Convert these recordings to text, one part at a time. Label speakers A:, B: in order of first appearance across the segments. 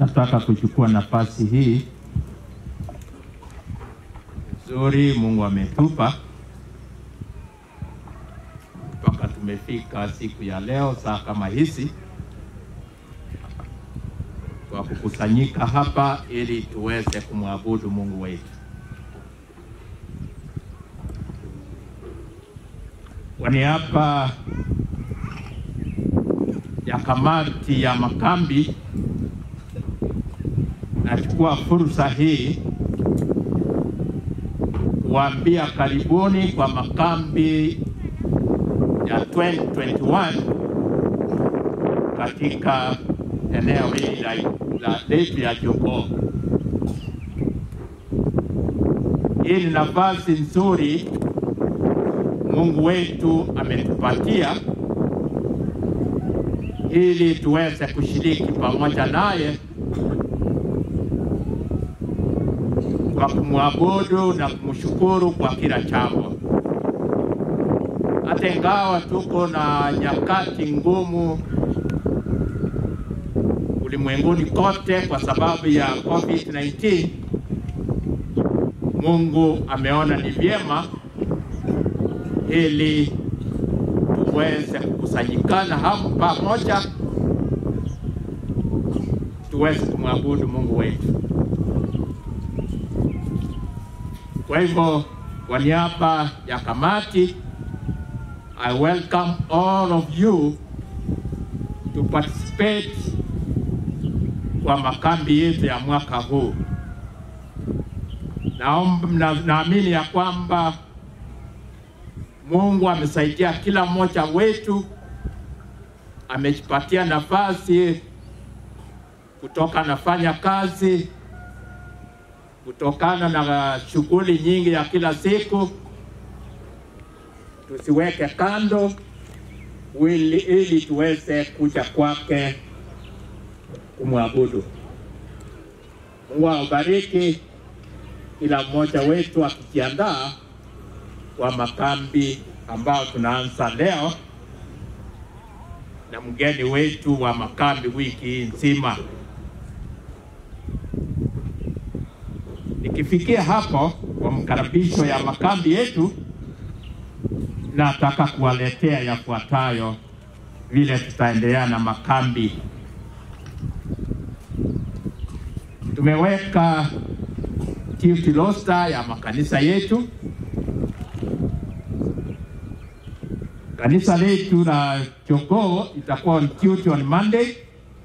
A: nataka kuchukua nafasi hii nzuri Mungu ametupa mpaka tumefika siku ya leo saa kama hizi kwa kukusanyika hapa ili tuweze kumwabudu Mungu wetu. Kwa niaba ya kamati ya makambi, nachukua fursa hii kuambia karibuni kwa makambi ya 2021 katika eneo hili la, la letu ya Jogoo. Hii ni nafasi nzuri Mungu wetu ametupatia ili tuweze kushiriki pamoja naye kwa kumwabudu na kumshukuru kwa kila jambo. Hata ingawa tuko na nyakati ngumu ulimwenguni kote kwa sababu ya COVID-19, Mungu ameona ni vyema ili tuweze kukusanyikana hapo pamoja, tuweze kumwabudu Mungu wetu. Kwa hivyo, kwa niaba ya kamati, I welcome all of you to participate kwa makambi yetu ya mwaka huu. Naomba, naamini ya kwamba Mungu amesaidia kila mmoja wetu, amejipatia nafasi kutoka nafanya kazi kutokana na shughuli nyingi ya kila siku, tusiweke kando ili, ili tuweze kuja kwake kumwabudu. Mungu awabariki kila mmoja wetu akijiandaa kwa makambi ambao tunaanza leo na mgeni wetu wa makambi wiki nzima. Nikifikia hapo kwa mkaribisho ya makambi yetu, nataka kuwaletea yafuatayo vile tutaendelea na makambi. Tumeweka duty roster ya makanisa yetu. Kanisa letu la Jogoo itakuwa on duty on Monday.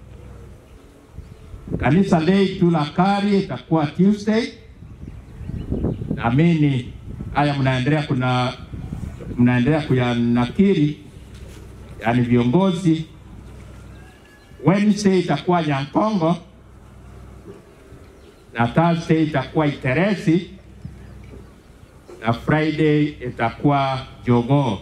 A: Kanisa letu la Kari itakuwa Tuesday. Naamini haya mnaendelea kuna mnaendelea kuyanakiri, yani viongozi. Wednesday itakuwa Nyankongo na Thursday itakuwa Iteresi na Friday itakuwa Jogoo.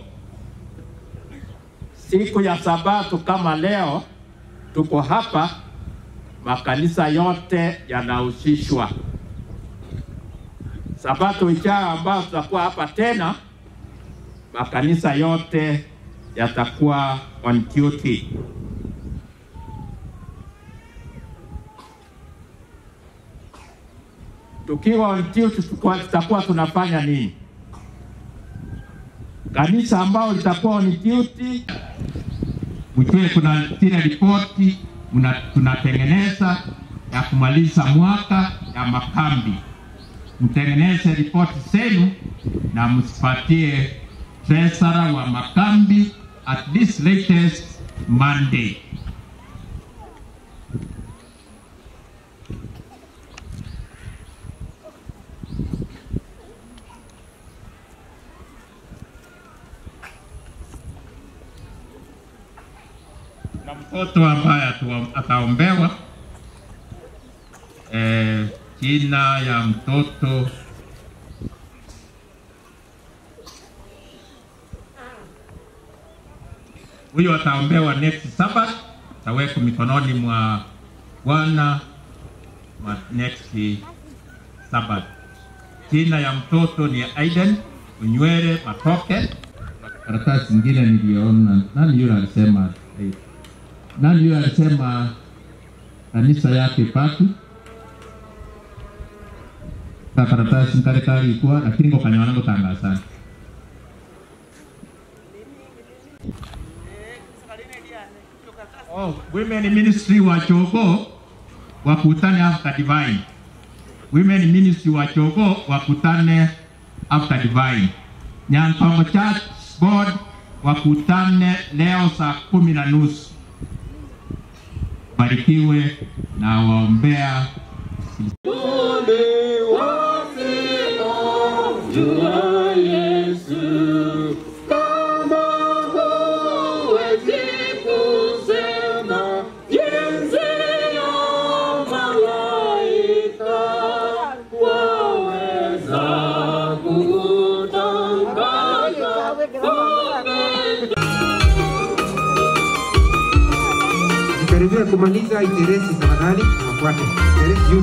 A: Siku ya Sabato kama leo tuko hapa, makanisa yote yanahusishwa. Sabato ijayo ambayo tutakuwa hapa tena, makanisa yote yatakuwa on duty. Tukiwa on duty, tutakuwa tunafanya nini? Kanisa ambao litakuwa on duty, mjue kuna zile ripoti tunatengeneza ya kumaliza mwaka ya makambi. Mtengeneze ripoti zenu na msipatie treasurer wa makambi at least latest Monday. na mtoto ambaye ataombewa eh, jina ya mtoto huyo ataombewa next Sabbath, atawekwa mikononi mwa Bwana mwa next Sabbath. Jina ya mtoto ni Aiden Unywele Matoke. Karatasi zingine niliona, nani yule alisema eh, nani yule alisema
B: kanisa yake Patu ka karatasi nkale kalikwa lakini ngo kanywana gutanga sana Oh, women ministry wa Chogo wakutane after divine. Women ministry wa Chogo wakutane after divine. Nyantongo Church Board wakutane leo saa kumi na nusu. Barikiwe na waombea
C: Karibia kumaliza iteresi tafadhali, wafuate iteresi juu.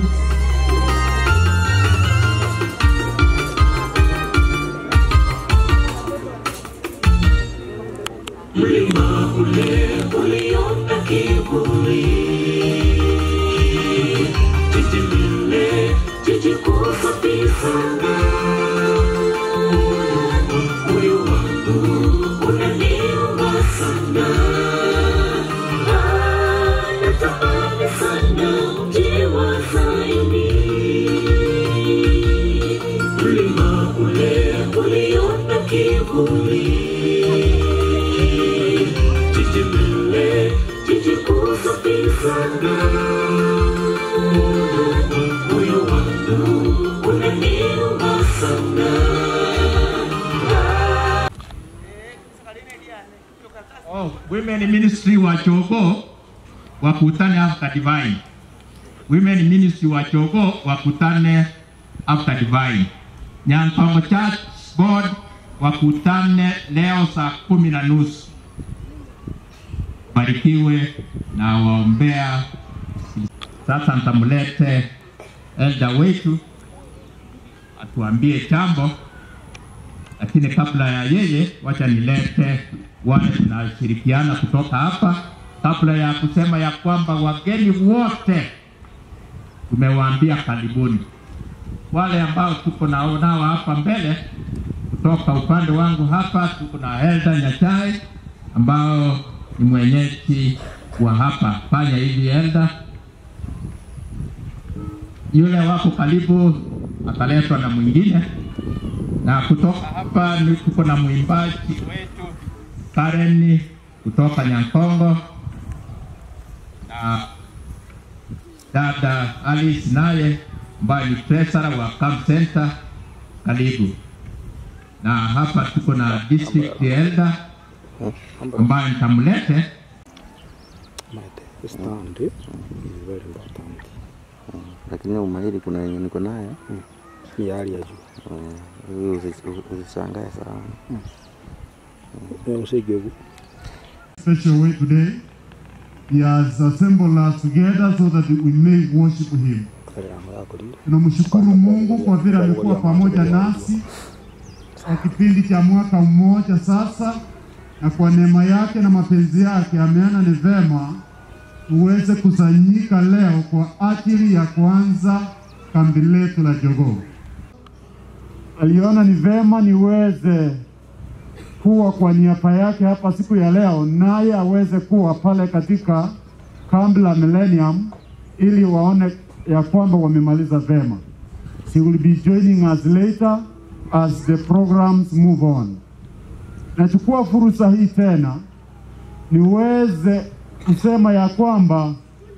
B: Oh, women ministry wa Chogo wakutane after divine. Women ministry wa Chogo wakutane after divine. Nyantongo Church Board wakutane leo saa kumi na nusu. Barikiwe na waombea. Sasa nitamlete elda wetu atuambie jambo lakini kabla ya yeye, wacha nilete wale tunashirikiana kutoka hapa, kabla ya kusema ya kwamba wageni wote tumewaambia karibuni. Wale ambao tuko nao nao hapa mbele, kutoka upande wangu hapa tuko na Elda Nyachai ambao ni mwenyeji wa hapa. Fanya hivi Elda, yule wako karibu ataletwa na mwingine na kutoka hapa ni tuko na mwimbaji wetu Karen kutoka Nyankongo na dada Alice naye ambaye ni treasurer wa Camp Center, karibu. Na hapa tuko na district elder ambaye nitamlete
D: Mate, stand is very important.
E: lakini umahiri kuna yenye niko nayo
D: Ni hali ya juu.
E: Eh, huyu usi- usishangae sana
D: Na usijegu.
F: special way today. He has assembled us together so that we may worship Him.
D: Kale anga yako lile.
F: Tunamshukuru Mungu kwa vile amekuwa pamoja nasi kwa kipindi cha mwaka mmoja sasa, na kwa neema yake na mapenzi yake ameona ni vema tuweze kusanyika leo kwa ajili ya kuanza kambi letu la Jogoo. Aliona ni vema niweze kuwa kwa niaba yake hapa siku ya leo, naye aweze kuwa pale katika kambi la Millennium ili waone ya kwamba wamemaliza vema. She will be joining us later as the programs move on. Nachukua fursa hii tena niweze kusema ya kwamba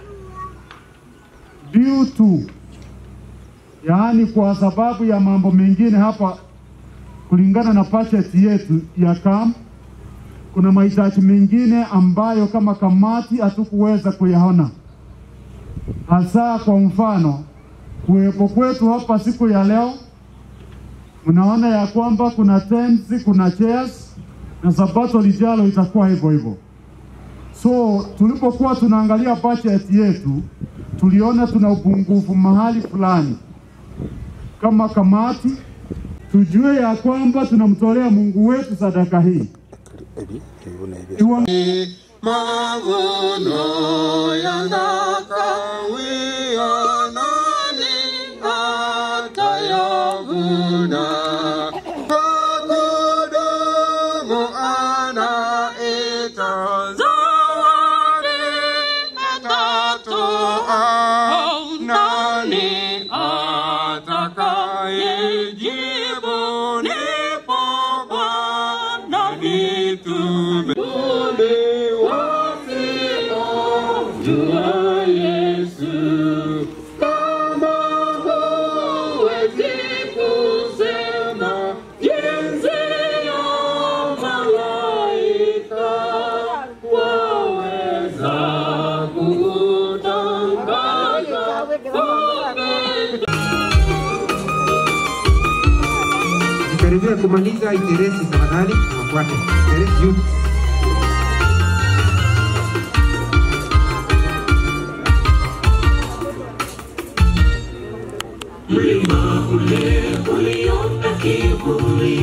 F: due to, yaani kwa sababu ya mambo mengine hapa kulingana na budget yetu ya camp, kuna mahitaji mengine ambayo kama kamati hatukuweza kuyaona, hasa kwa mfano kuwepo kwetu hapa siku ya leo, mnaona ya kwamba kuna tents, kuna chairs na sabato lijalo itakuwa hivyo hivyo. So tulipokuwa tunaangalia budget yetu, tuliona tuna upungufu mahali fulani. Kama kamati tujue ya kwamba tunamtolea Mungu wetu sadaka hii.
D: Ebi, ebi una ebi.
F: Iwa
G: mavuno yanataka wa Yesu. Kama huwezi kusema jinsi ya malaika, waweza kutangaza
C: Tukaribia kumaliza iteresi, tafadhali wafuate iteresi juu.
G: mlima ule uliona kivuli,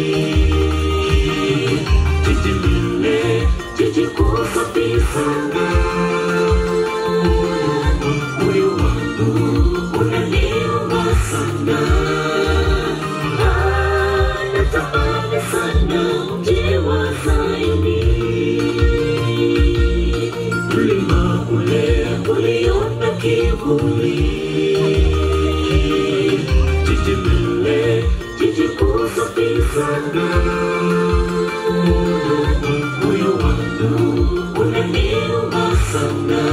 G: jiji lile, jiji kuu safi sana. Moyo wangu unaniuma sana, Ah, natamani sana mji wa Sayuni. Mlima ule uliona kivuli jiji lile, jiji kuu safi sana. Moyo wangu unaniuma sana.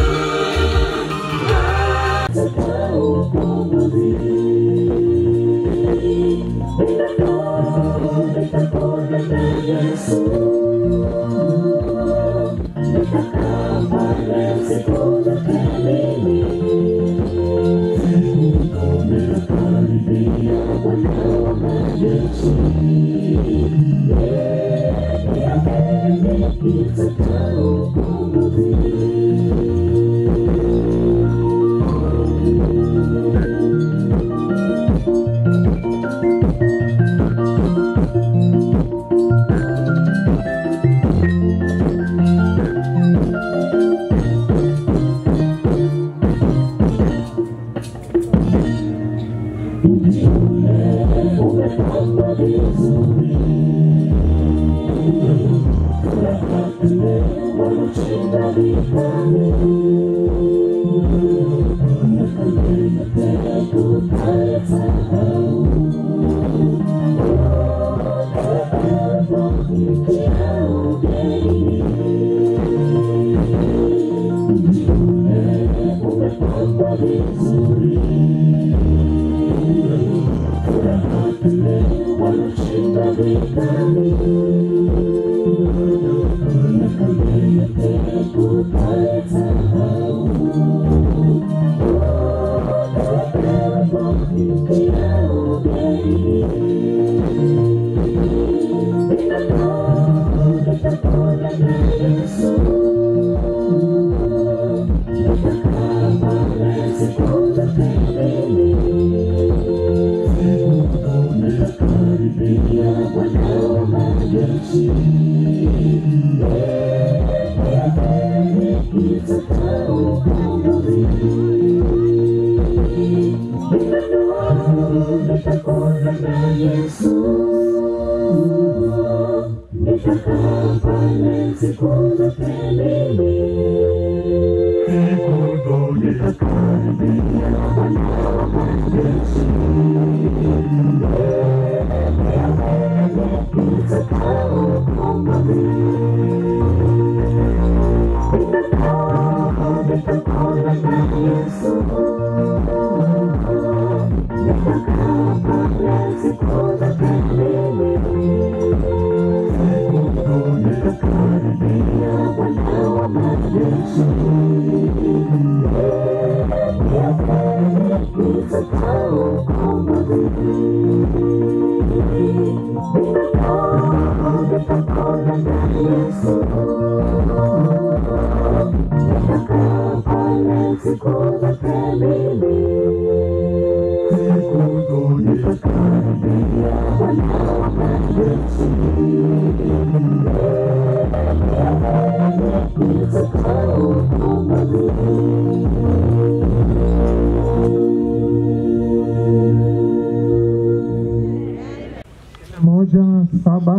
H: moja saba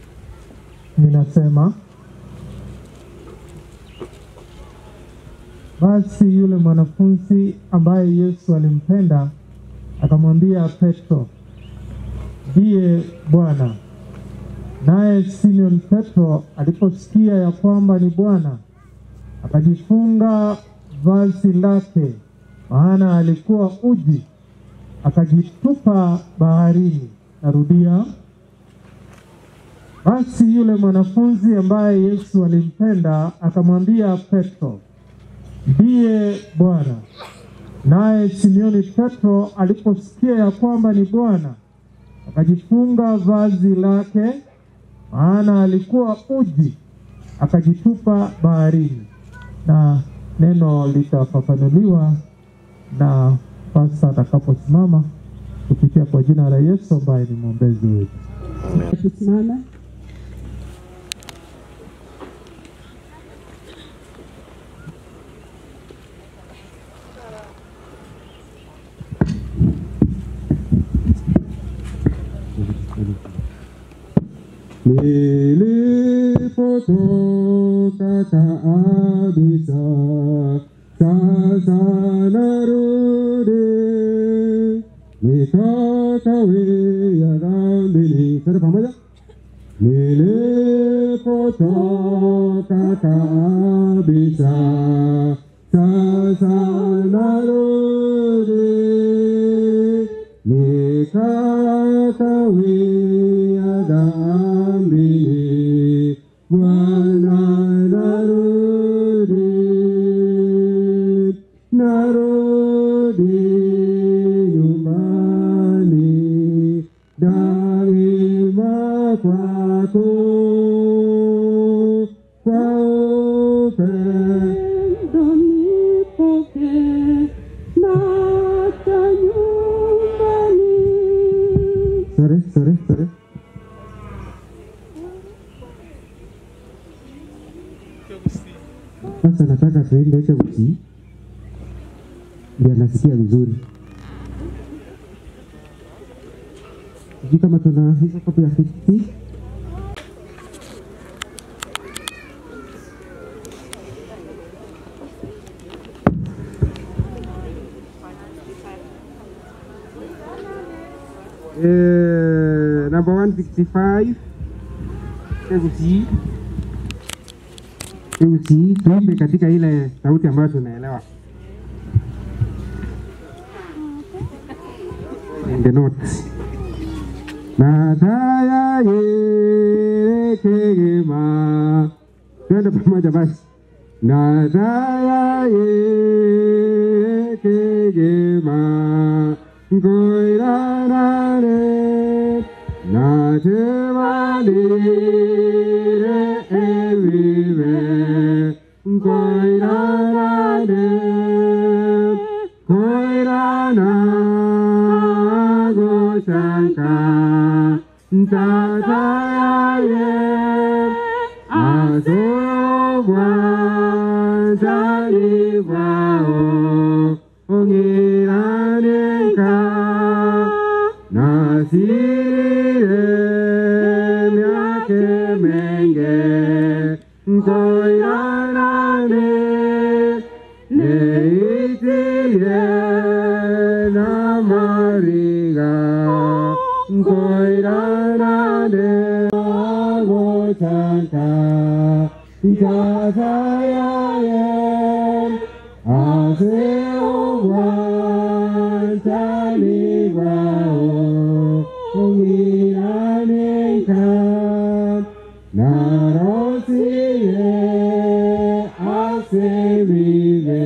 H: ninasema Basi yule mwanafunzi ambaye Yesu alimpenda akamwambia Petro, ndiye Bwana. Naye Simon Petro aliposikia ya kwamba ni Bwana, akajifunga vazi lake, maana alikuwa uji, akajitupa baharini. Narudia. Basi yule mwanafunzi ambaye Yesu alimpenda akamwambia Petro, ndiye Bwana. Naye Simioni Petro aliposikia ya kwamba ni Bwana, akajifunga vazi lake, maana alikuwa uji, akajitupa baharini. Na neno litafafanuliwa na pasa atakaposimama kupitia kwa jina la Yesu ambaye ni mwombezi wetu.
I: Tusimame.
J: Nilipotoka kabisa, sasa narudi, nikakawia dhambini. Sote pamoja. Nilipotoka kabisa, sasa narudi, nikakawia dhambini. Bwana narudi, narudi nyumbani, daima kwako, kwa upendo nipokee, naja nyumbani. Sorry, sorry, sorry. Sasa nataka tuende hicho usi ndio nasikia vizuri. Sijui kama tuna hizo kopi ya 50 Eh, number 165 Tegusi Tegusi, tuombe katika ile sauti ambayo tunaelewa. In the notes. Nataya yekegema. Twende pamoja basi. Nataya yekegema. Ngoiranane. Natevalire evive. Ngoiranane. Ngoirana. Goshanka. Tataye. Asogwa. Jalivao. Ongiraneka. Nasire myake menge Koyanane Neitiye namariga Koyanane Agochanka Jatayayen Aseowan Talibao Ongiraneka Narosiye Asevive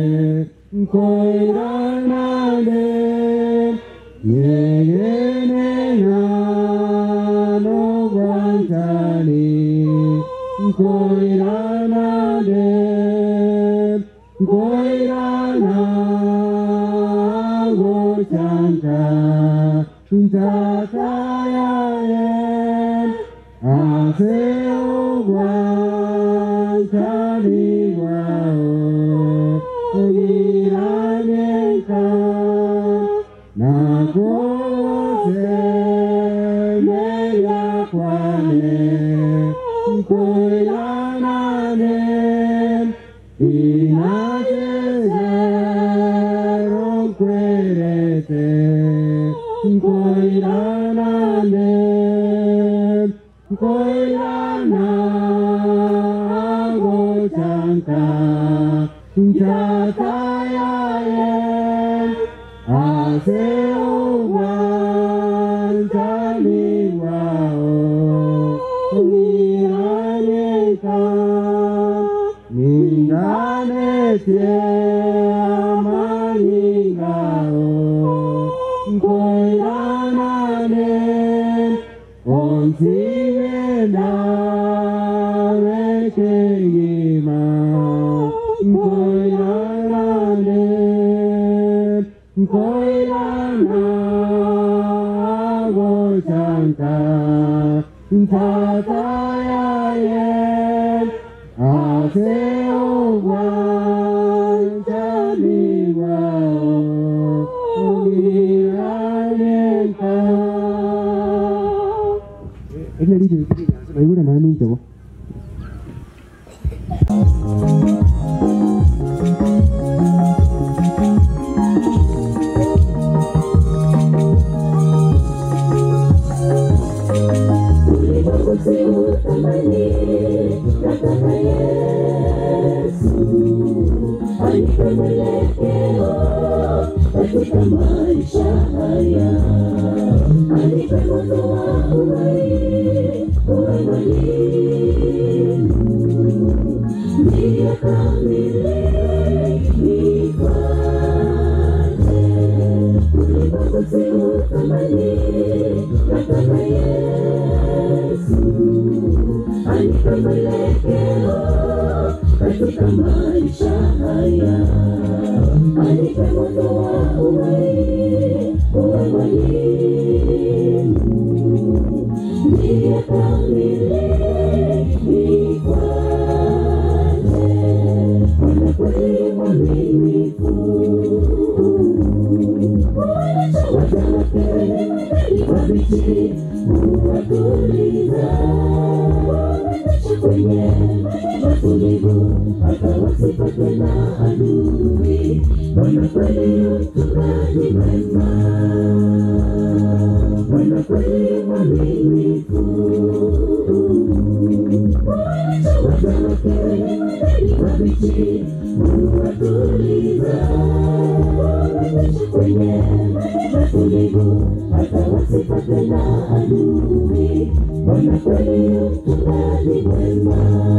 J: Koiranane Yegene Nano Vantani Koiranane Koirana Gochanka Tatayayen Aseowan Talibao Ogiraneka Nakose Meya Kwane Koiranane Inase Koiranane, koirana gochanta, jatayayen, aseowan taliwao, umiranyeka, ninganetie amaningao, koiranane, onsigena wekegima, koiranane, koirana gochanta, tatayayen, aseowan taliwao, umiranyeka. Ele lili nasema yule nani hicho?
G: katika maisha haya alipotoa uhai uwe mwalimu ndiyo kamili nipate ulipokusimu thamani nataka Yesu anipe mwelekeo katika maisha haya anipe moto wa uhai uwe mwalimu ndiye kamili nikwaje Bwana kweli mwaminifu waja wake wabichi huwatuliza kwenye matulivu hata wasipatwe na adui Bwana kweli mchungaji mwema Bwana kweli mwaminifu waja wake wabichi huwatuliza kwenye matulivu hata wasipatwe na adui Bwana kweli mchungaji mwema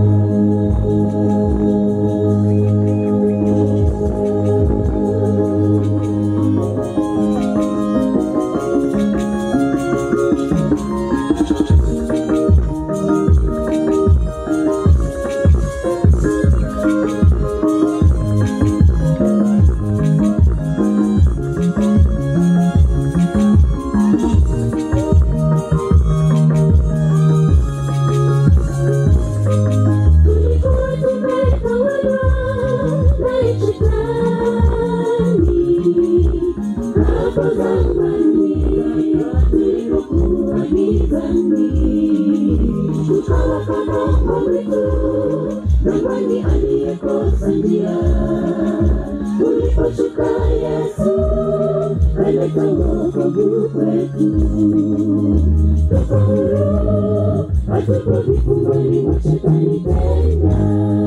G: tulikuwa tumetawala na shetani hapo zamani tulipokuwa gizani tukawa kama mwitu zamani aliyekosa njia uliposhuka Yesu kaleta wokovu kwetu tuko huru hatuko vifungoni mwa shetani tena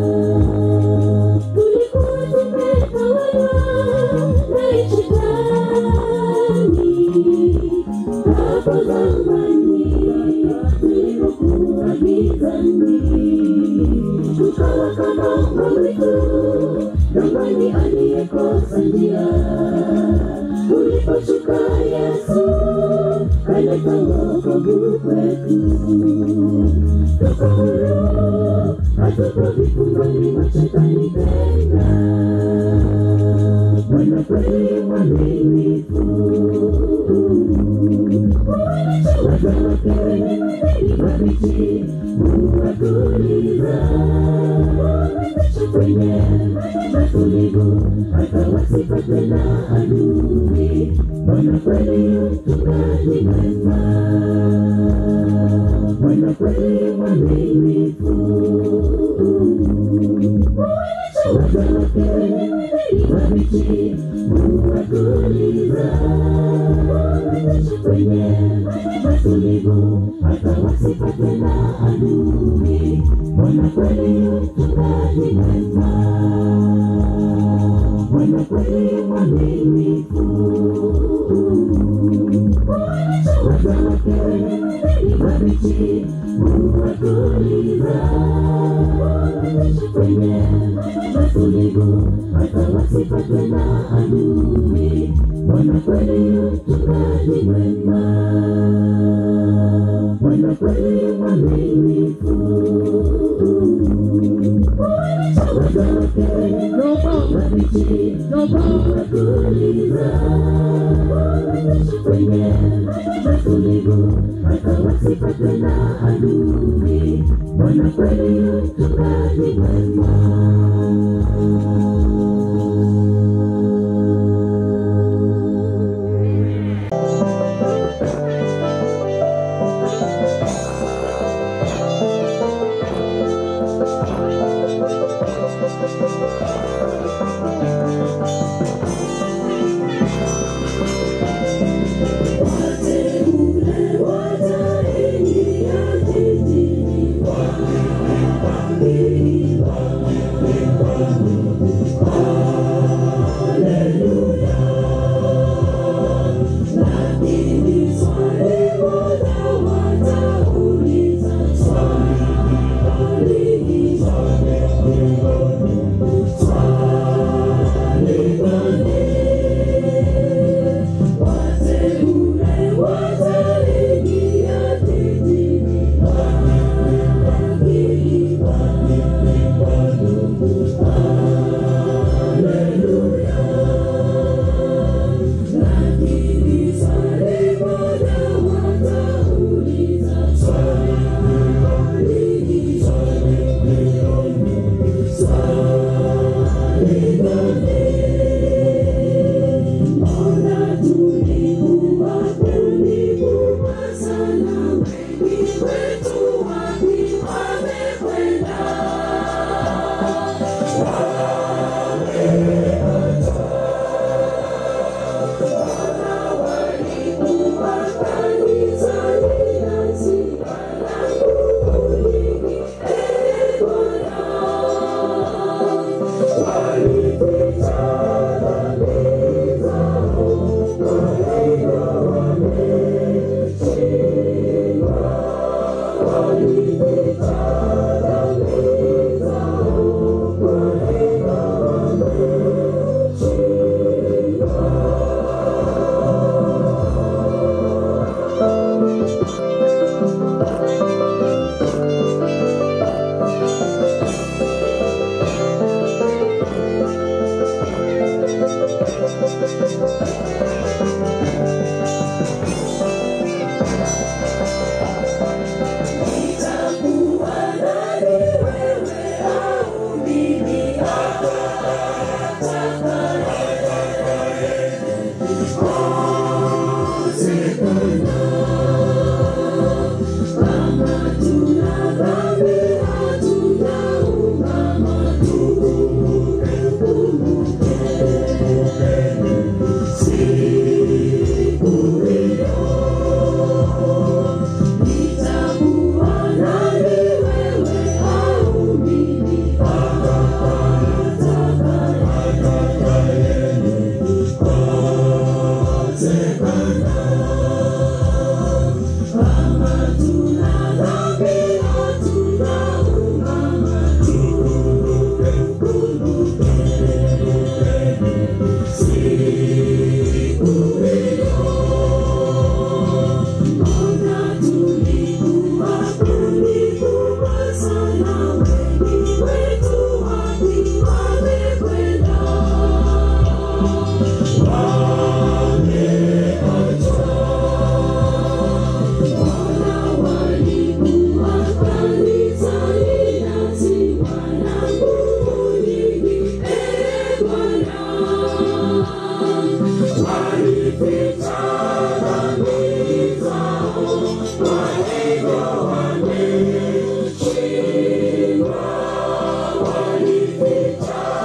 G: tulikuwa tumetawala na shetani hapo zamani tulipokuwa gizani tukawa kama mwitu zamani aliyekosa njia uliposhuka Yesu kaleta wokovu kwetu tuko huru hatuko vifungoni mwa shetani tena Bwana kweli mwaminifu waja wake wabichi huwatuliza kwenye matulivu hata wasipatwe na adui Bwana kweli mchungaji mwema Bwana kweli mwaminifu Walificha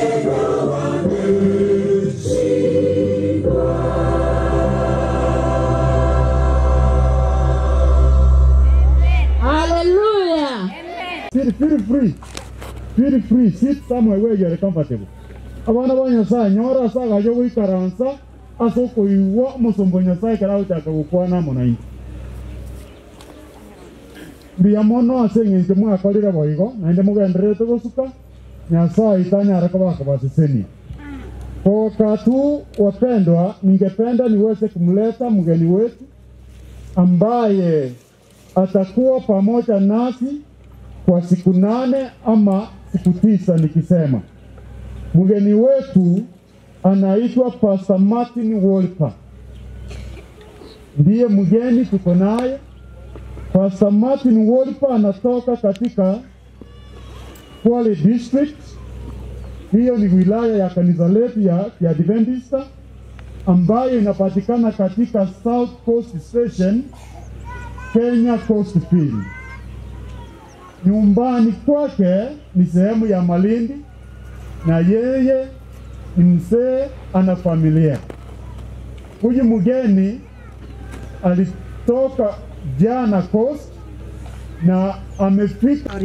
I: Hallelujah.
F: Feel, feel free. Feel free. Sit somewhere where you are comfortable. Abana ba Nyasaye nyora asa gajo gwikaransa asa okuiwa omusumba Nyasaye kera gochaka gukwana munaingi. Mbia mono ase eng'encho mwakorire boigo naende mugendererete gosuka Nyasaye itanyara kubakabasisenia. Kwa wakati huu wapendwa, ningependa niweze kumleta mgeni wetu ambaye atakuwa pamoja nasi kwa siku nane ama siku tisa nikisema. Mgeni wetu anaitwa Pastor Martin Wolper, ndiye mgeni tuko naye. Pastor Martin Wolper anatoka katika Kwale District, hiyo ni wilaya ya kanisa letu ya Kiadventista ambayo inapatikana katika South Coast Station, Kenya Coast Field. Nyumbani kwake ni sehemu ya Malindi na yeye ni mzee, ana familia. Huyu mgeni alitoka jana Coast na amefika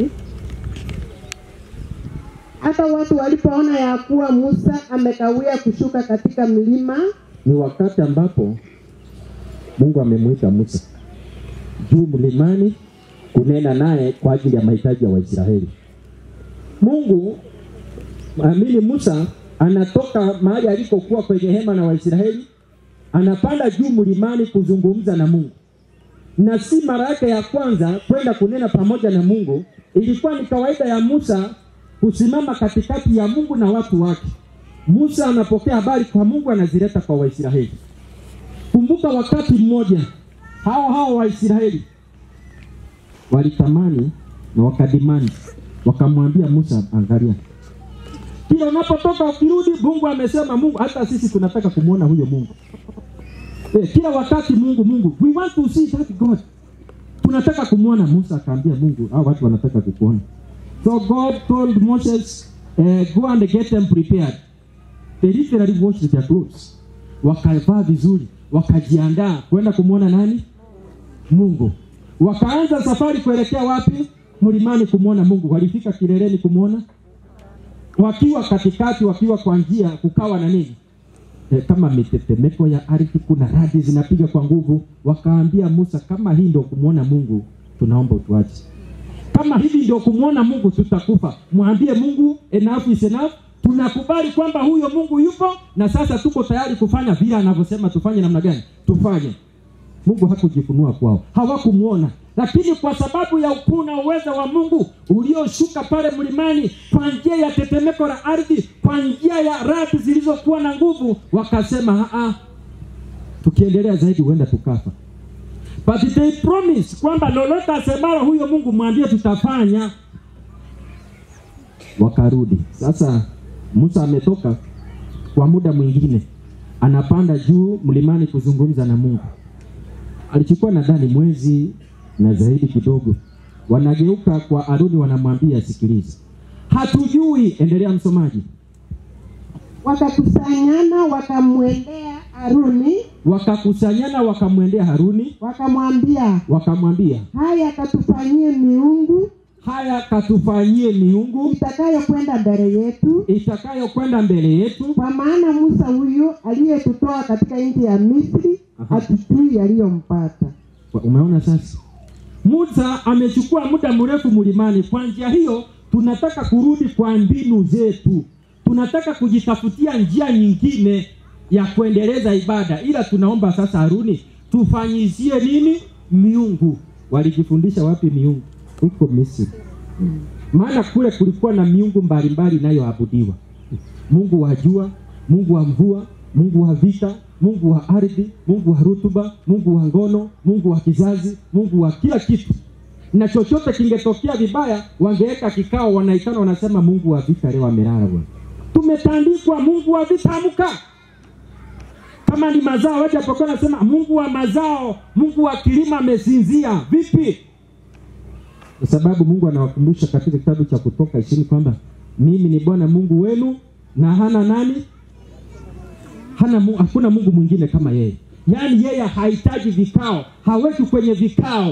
K: Hata watu walipoona ya kuwa Musa amekawia kushuka katika mlima,
L: ni wakati ambapo Mungu amemwita Musa juu mlimani kunena naye kwa ajili ya mahitaji ya Waisraeli. Mungu amini, Musa anatoka mahali alikokuwa kwenye hema na Waisraeli, anapanda juu mlimani kuzungumza na Mungu, na si mara yake ya kwanza kwenda kunena pamoja na Mungu. Ilikuwa ni kawaida ya Musa kusimama katikati ya Mungu na watu wake. Musa anapokea habari kwa Mungu, anazileta kwa Waisraeli. Kumbuka wakati mmoja hao hao Waisraeli walitamani na wakadimani, wakamwambia Musa, angalia, kila unapotoka ukirudi, Mungu amesema. Mungu, hata sisi tunataka kumwona huyo Mungu. Eh, kila wakati Mungu, Mungu, we want to see that God, tunataka kumwona. Musa akaambia Mungu, hao watu wanataka kukuona. So God told Moses, uh, go and get them prepared. They literally washed their clothes. Wakavaa vizuri, wakajiandaa kwenda kumwona nani? Mungu. Wakaanza safari kuelekea wapi? Mlimani kumwona Mungu. Walifika kileleni kumwona, wakiwa katikati, wakiwa kwa njia, kukawa na nini? E, kama mitetemeko ya ardhi, kuna radi zinapiga kwa nguvu. Wakaambia Musa, kama hii ndio kumwona Mungu, tunaomba utuache kama hivi ndio kumwona Mungu tutakufa. Mwambie Mungu enough is enough. Tunakubali kwamba huyo Mungu yupo na sasa tuko tayari kufanya vile anavyosema tufanye. Namna gani tufanye? Mungu hakujifunua kwao, hawakumwona, lakini kwa sababu ya ukuu na uweza wa Mungu ulioshuka pale mlimani kwa njia ya tetemeko la ardhi, kwa njia ya radi zilizokuwa na nguvu, wakasema aa, tukiendelea zaidi huenda tukafa but they promise kwamba lolote asemalo huyo Mungu mwambie tutafanya. Wakarudi sasa. Musa ametoka kwa muda mwingine, anapanda juu mlimani kuzungumza na Mungu. Alichukua nadhani mwezi na zaidi kidogo. Wanageuka kwa Aruni, wanamwambia sikiliza, hatujui. Endelea msomaji.
K: wakakusanyana wakamwendea Haruni,
L: Wakakusanyana wakamwendea Haruni,
K: wakamwambia,
L: wakamwambia
K: haya katufanyie miungu
L: haya katufanyie miungu
K: itakayokwenda mbele yetu,
L: itakayokwenda mbele yetu,
K: kwa maana Musa huyu aliyetutoa katika nchi ya Misri hatujui yaliyompata.
L: Umeona sasa, Musa amechukua muda mrefu mlimani. Kwa njia hiyo, tunataka kurudi kwa mbinu zetu, tunataka kujitafutia njia nyingine ya kuendeleza ibada, ila tunaomba sasa, Haruni, tufanyizie nini miungu. Walijifundisha wapi miungu? Huko Misri. Maana kule kulikuwa na miungu mbalimbali inayoabudiwa, Mungu wa jua, Mungu wa mvua, Mungu wa vita, Mungu wa ardhi, Mungu wa rutuba, Mungu wa ngono, Mungu wa kizazi, Mungu wa kila kitu. Na chochote kingetokea vibaya, wangeweka kikao, wanaitana, wanasema Mungu wa vita leo amelala bwana. Tumetandikwa, Mungu wa vita amka. Kama ni mazao, waje apokuwa nasema Mungu wa mazao, Mungu wa kilima amesinzia. Vipi? Kwa sababu Mungu anawakumbusha katika kitabu cha Kutoka ishirini kwamba mimi ni Bwana Mungu wenu na hana nani hana mu, hakuna mungu mwingine kama yeye yaani yeye hahitaji vikao haweki kwenye vikao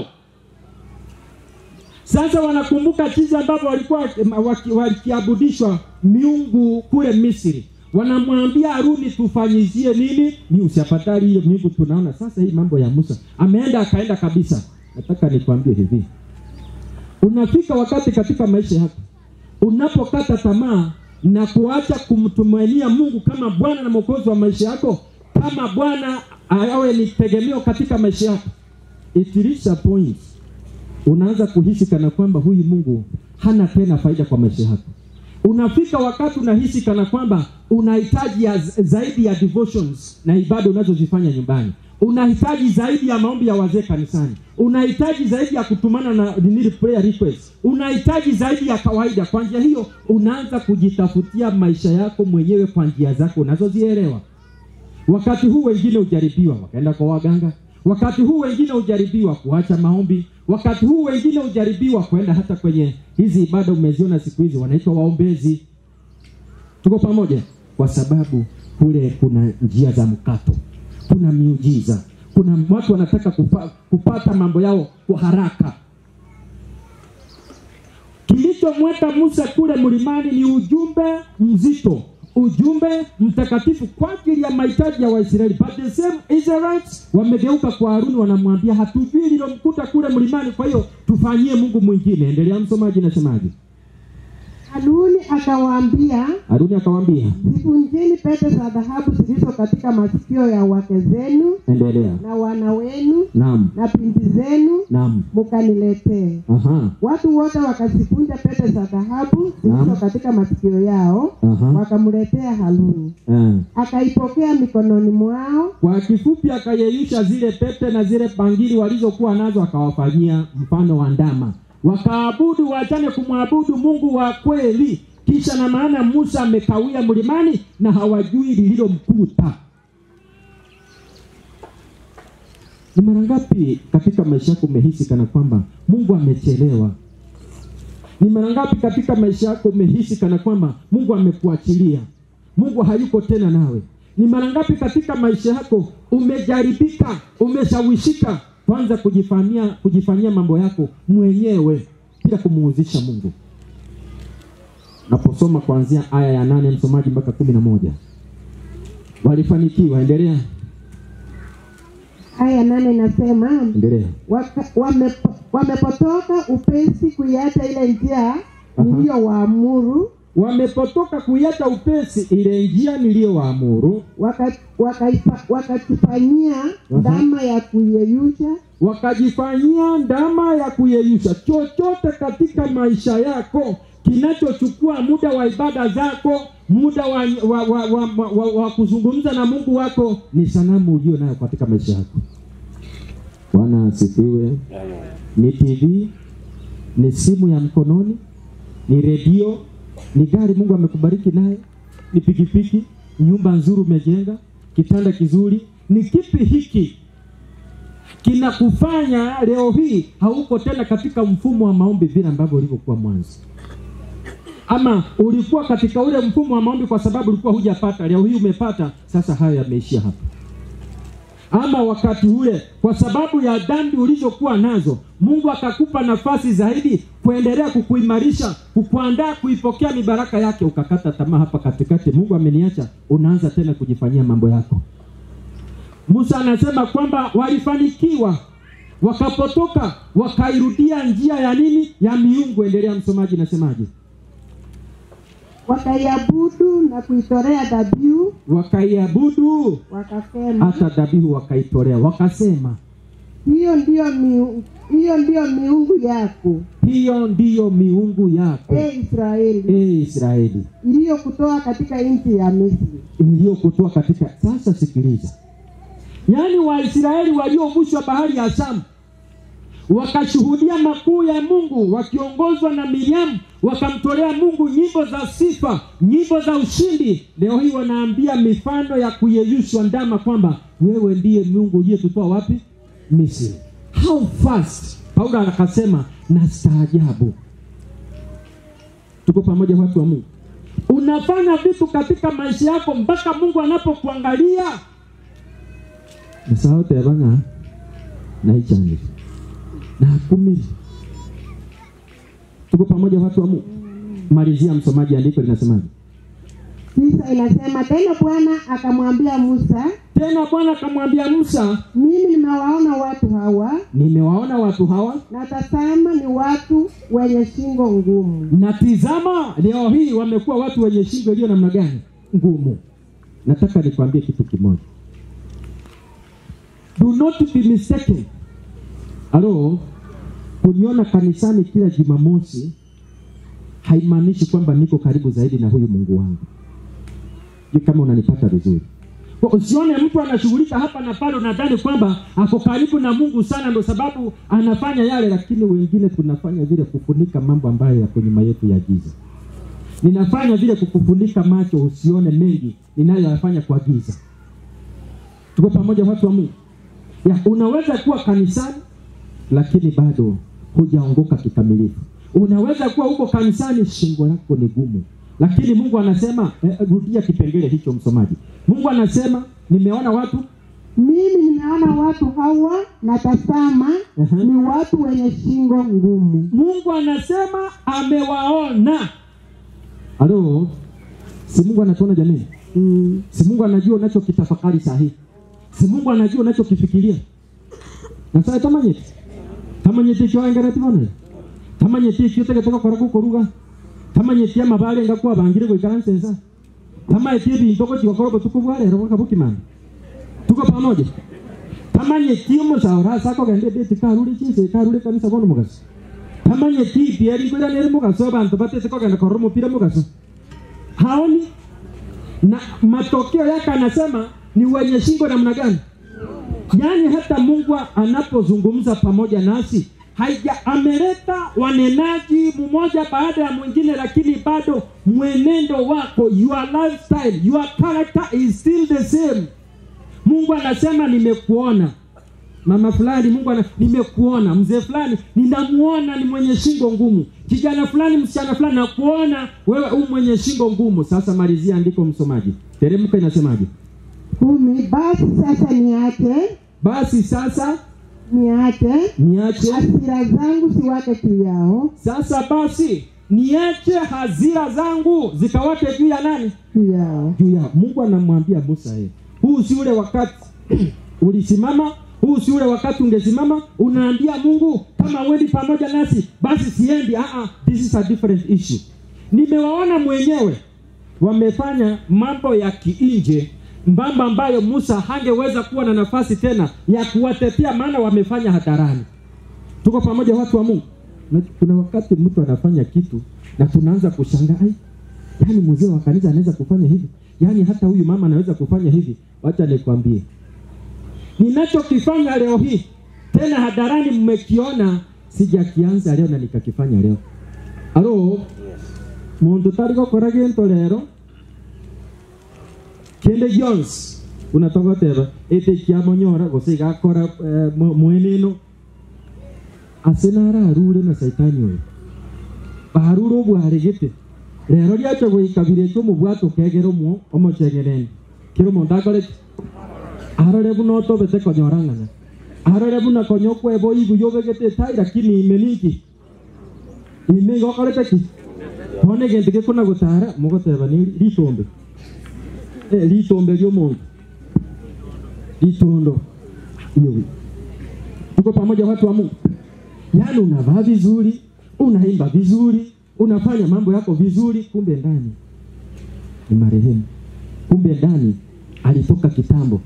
L: sasa wanakumbuka jinsi ambavyo walikuwa waki- wakiabudishwa miungu kule misri wanamwambia haruni tufanyizie nini ni usiafadhali hiyo miungu tunaona sasa hii mambo ya musa ameenda akaenda kabisa nataka nikwambie hivi unafika wakati katika maisha yako unapokata tamaa na kuacha kumtumainia mungu kama bwana na mwokozi wa maisha yako kama bwana awe ni tegemeo katika maisha yako it reach a point unaanza kuhisi kana kwamba huyu mungu hana tena faida kwa maisha yako unafika wakati unahisi kana kwamba unahitaji ya z- zaidi ya devotions na ibada unazozifanya nyumbani unahitaji zaidi ya maombi ya wazee kanisani unahitaji zaidi ya kutumana na nini prayer request unahitaji zaidi ya kawaida kwa njia hiyo unaanza kujitafutia maisha yako mwenyewe kwa njia zako unazozielewa wakati huu wengine hujaribiwa wakaenda kwa waganga wakati huu wengine hujaribiwa kuacha maombi wakati huu wengine hujaribiwa kwenda hata kwenye hizi ibada umeziona siku hizi wanaitwa waombezi tuko pamoja kwa sababu kule kuna njia za mkato kuna miujiza kuna watu wanataka kupa, kupata mambo yao kwa haraka kilichomweka musa kule mlimani ni ujumbe mzito ujumbe mtakatifu kwa ajili ya mahitaji ya waisraeli but the same israelites wamegeuka kwa haruni wanamwambia hatujui lilomkuta kule mlimani kwa hiyo tufanyie mungu mwingine endelea msomaji nasemaji
K: haruni akawaambia
L: haruni akawaambia
K: zivunjeni pete za dhahabu zilizo katika masikio ya wake zenu
L: endelea
K: na wana wenu
L: naam
K: na binti zenu
L: naam
K: mukaniletee
L: aha
K: watu wote wakazivunja pete za dhahabu zilizo
L: Naam.
K: katika masikio yao
L: Aha.
K: wakamletea haruni
L: eh.
K: akaipokea mikononi mwao
L: kwa kifupi akayeyusha zile pete na zile bangili walizokuwa nazo akawafanyia mfano wa ndama wakaabudu waachane kumwabudu mungu wa kweli kisha na maana musa amekawia mlimani na hawajui lililomkuta ni mara ngapi katika maisha yako umehisi kana kwamba mungu amechelewa ni mara ngapi katika maisha yako umehisi kana kwamba mungu amekuachilia mungu hayuko tena nawe ni mara ngapi katika maisha yako umejaribika umeshawishika kwanza kujifanyia kujifanyia mambo yako mwenyewe bila kumuhuzisha mungu naposoma kuanzia aya ya nane msomaji mpaka kumi na moja walifanikiwa endelea
K: aya nane inasema
L: endelea
K: waka- wamepo- wamepotoka upesi kuiacha ile njia niliyowaamuru
L: wamepotoka kuiacha upesi ile njia niliyowaamuru
K: waka- wakaifa- wakajifanyia ndama ya kuyeyusha
L: wakajifanyia ndama ya kuyeyusha chochote katika maisha yako kinachochukua muda wa ibada zako muda wa, wa, wa, wa, wa, wa, wa kuzungumza na mungu wako ni sanamu ulio nayo katika maisha yako bwana asifiwe ni tv ni simu ya mkononi ni redio ni gari mungu amekubariki naye ni pikipiki nyumba nzuri umejenga kitanda kizuri ni kipi hiki kinakufanya leo hii hauko tena katika mfumo wa maombi vile ambavyo ulivyokuwa mwanzo ama ulikuwa katika ule mfumo wa maombi kwa sababu ulikuwa hujapata leo hii umepata sasa hayo yameishia hapa ama wakati ule kwa sababu ya dhambi ulizokuwa nazo mungu akakupa nafasi zaidi kuendelea kukuimarisha kukuandaa kuipokea mibaraka yake ukakata tamaa hapa katikati mungu ameniacha unaanza tena kujifanyia mambo yako musa anasema kwamba walifanikiwa wakapotoka wakairudia njia ya nini ya miungu endelea msomaji nasemaje
K: wakaiabudu na kuitolea dhabihu
L: wakaiabudu
K: wakasema
L: hata dhabihu wakaitolea wakasema
K: hiyo ndiyo miungu, hiyo ndiyo miungu yako
L: hiyo ndiyo miungu yako
K: e israeli
L: e israeli
K: iliyokutoa katika nchi ya misri
L: iliyokutoa katika sasa sikiliza yaani waisraeli waliovushwa bahari ya shamu wakashuhudia makuu ya mungu wakiongozwa na miriamu wakamtolea mungu nyimbo za sifa nyimbo za ushindi leo hii wanaambia mifano ya kuyeyushwa ndama kwamba wewe ndiye mungu uliyetutoa wapi misri how fast paulo akasema na staajabu tuko pamoja watu wa mungu unafanya vitu katika maisha yako mpaka mungu anapokuangalia nasahau tebanga naichanire nakumiri tuko pamoja watu wa mungu malizia msomaji andiko linasemaje
K: tisa inasema tena bwana akamwambia musa
L: tena bwana akamwambia musa
K: mimi nimewaona watu hawa
L: nimewaona watu hawa
K: na tazama ni watu wenye shingo ngumu
L: na tizama leo hii wamekuwa watu wenye shingo iliyo namna gani ngumu nataka nikwambie kitu kimoja do not be mistaken alo kuniona kanisani kila jumamosi haimaanishi kwamba niko karibu zaidi na huyu mungu wangu Sijui kama unanipata vizuri Kwa usione mtu anashughulika hapa na pale unadhani kwamba ako karibu na mungu sana ndo sababu anafanya yale lakini wengine tunafanya vile kufunika mambo ambayo yako nyuma yetu ya giza ninafanya vile kukufunika macho usione mengi ninayoyafanya kwa giza tuko pamoja watu wa mungu ya unaweza kuwa kanisani lakini bado hujaongoka kikamilifu unaweza kuwa huko kanisani shingo lako ni gumu lakini mungu anasema eh, rudia kipengele hicho msomaji mungu anasema nimeona watu
K: mimi nimeona watu hawa na tazama
L: uh-huh.
K: ni watu wenye shingo ngumu
L: mungu anasema amewaona halo si mungu anatuona jamii
K: mm.
L: si mungu anajua unachokitafakari sahihi si mungu anajua unachokifikiria nasaye tamanyeti tamanyeti kyoengereti bono tamanyeti ekiotegeteka kora gukoruga tamanyeti amabare ngakwa bangire goikara nsensa tamaeti ebinto gochigokora obotuko bwa rero boka bokimana tuko pamoja tamanyeti omosaora ase akogenda edeti karure chinse karure kanisa bono mogaso tamanyeti ipieri nkoiranere mogaso abanto batete kogenda korora omopira mogaso haoni na matokeo yake anasema ni wenye shingo namna gani yaani hata mungu anapozungumza pamoja nasi haija ameleta wanenaji mmoja baada ya mwingine lakini bado mwenendo wako your lifestyle your character is still the same mungu anasema nimekuona mama fulani mungu ana, nimekuona mzee fulani ninamuona ni mwenye shingo ngumu kijana fulani msichana fulani nakuona wewe u mwenye shingo ngumu sasa malizia andiko msomaji teremka inasemaje
K: kumi basi sasa niache
L: basi sasa
K: niache
L: niache
K: hasira zangu siwake juu yao
L: sasa basi niache hazira zangu zikawake juu ya nani
K: juu yao
L: juu ya mungu anamwambia musa ye huu si ule wakati ulisimama huu si ule wakati ungesimama unaambia mungu kama wendi pamoja nasi basi siendi uh-uh, this is a different issue nimewaona mwenyewe wamefanya mambo ya kiinje mambo ambayo musa hangeweza kuwa na nafasi tena ya kuwatetea maana wamefanya hadharani tuko pamoja watu wa mungu na kuna wakati mtu anafanya kitu na tunaanza kushangaa ai yaani mzee wa kanisa anaweza kufanya hivi yaani hata huyu mama anaweza kufanya hivi wacha nikwambie ninachokifanya leo hii tena hadharani mmekiona sijakianza leo na nikakifanya leo alo muntu tari gukora gintu rero kinde jones unatogoteba ite kiamonyora gose igakora eh, mu- mwene ino ase nararure na saitani oyo barure obware gete rero riacha goikabire eke omobwato kegera omwo omochegereni kero omonto akoreki arore buna otobete konyora ng'ana arore buna konya okweba oibu yobegete etai lakini ime ninki ime igokorete ki bono egento gekona gotara mogoteba ni ritombe Eh, ritombe ria omonto ritondo iyo tuko pamoja watu wa mungu yaani unavaa vizuri unaimba vizuri unafanya mambo yako vizuri kumbe ndani ni marehemu kumbe ndani alitoka kitambo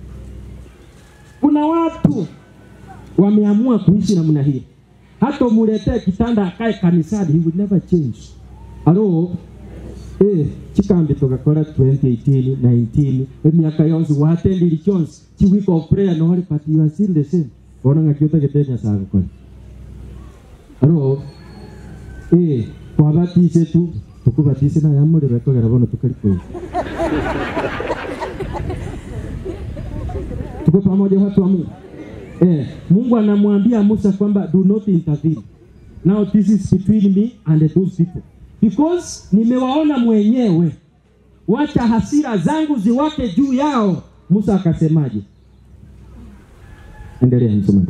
L: kuna watu wameamua kuishi namna hii hata umuletee kitanda akae kanisani he would never change alo eh, chikambi tugakora 2018 19 emyaka yonse watendiri chonse chi week of prayer nori but you are still the same ona ng'akiotagete nyasaye gukora alo eh, kwabatise tu tukubatise nayamurire tugera bono tukari kwezi tuko pamoja watu wa mungu eh, mungu anamwambia musa kwamba do not intervene now this is between me and those people because nimewaona mwenyewe wacha hasira zangu ziwake juu yao musa akasemaje endelea msomaji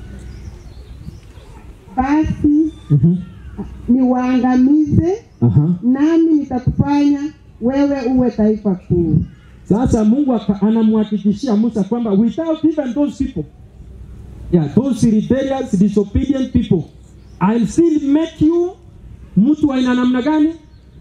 K: basi
L: Mhm.
K: niwaangamize
L: Aha.
K: nami nitakufanya wewe uwe taifa kuu
L: Sasa Mungu aka- anamhakikishia Musa kwamba without even those people, yeah, those rebellious, disobedient people, I'll still make you mtu wa aina namna gani?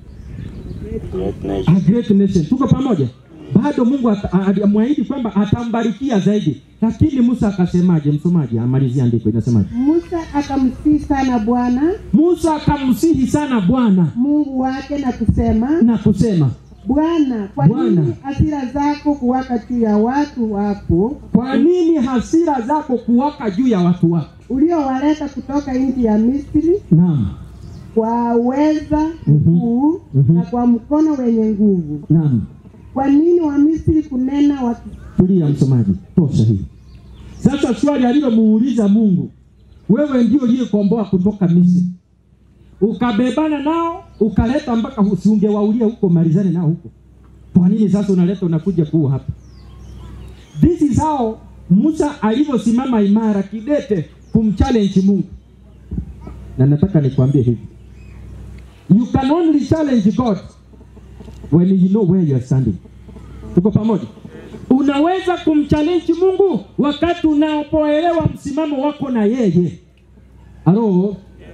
L: A great nation. Tuko pamoja? Bado Mungu ata- a- alimwahidi kwamba atambarikia zaidi, lakini Musa akasemaje? Msomaji amalizia andiko inasemaje?
K: musa akamsihi sana bwana
L: Musa akamsihi sana Bwana
K: mungu wake na kusema
L: na kusema,
K: bwana kwa
L: Bwana.
K: nini hasira zako kuwaka juu ya watu wako
L: kwa nini hasira zako kuwaka juu ya watu wako?
K: uliowaleta kutoka nchi ya misri
L: Naam,
K: kwa uweza
L: Mhm.
K: mkuu
L: Mhm.
K: na kwa mkono wenye nguvu
L: naam.
K: kwa nini wamisri kunena waki
L: tulia msomaji tosha hii sasa swali alilomuuliza mungu wewe ndio uliyekomboa kutoka misri ukabebana nao ukaleta mpaka usiungewaulia huko malizane nao huko kwa nini sasa unaleta unakuja kuu hapa this is how musa alivyosimama imara kidete kumchallenge mungu na nataka nikwambie hivi you can only challenge god when you know where you are standing tuko pamoja unaweza kumchallenge mungu wakati unapoelewa msimamo wako na yeye halo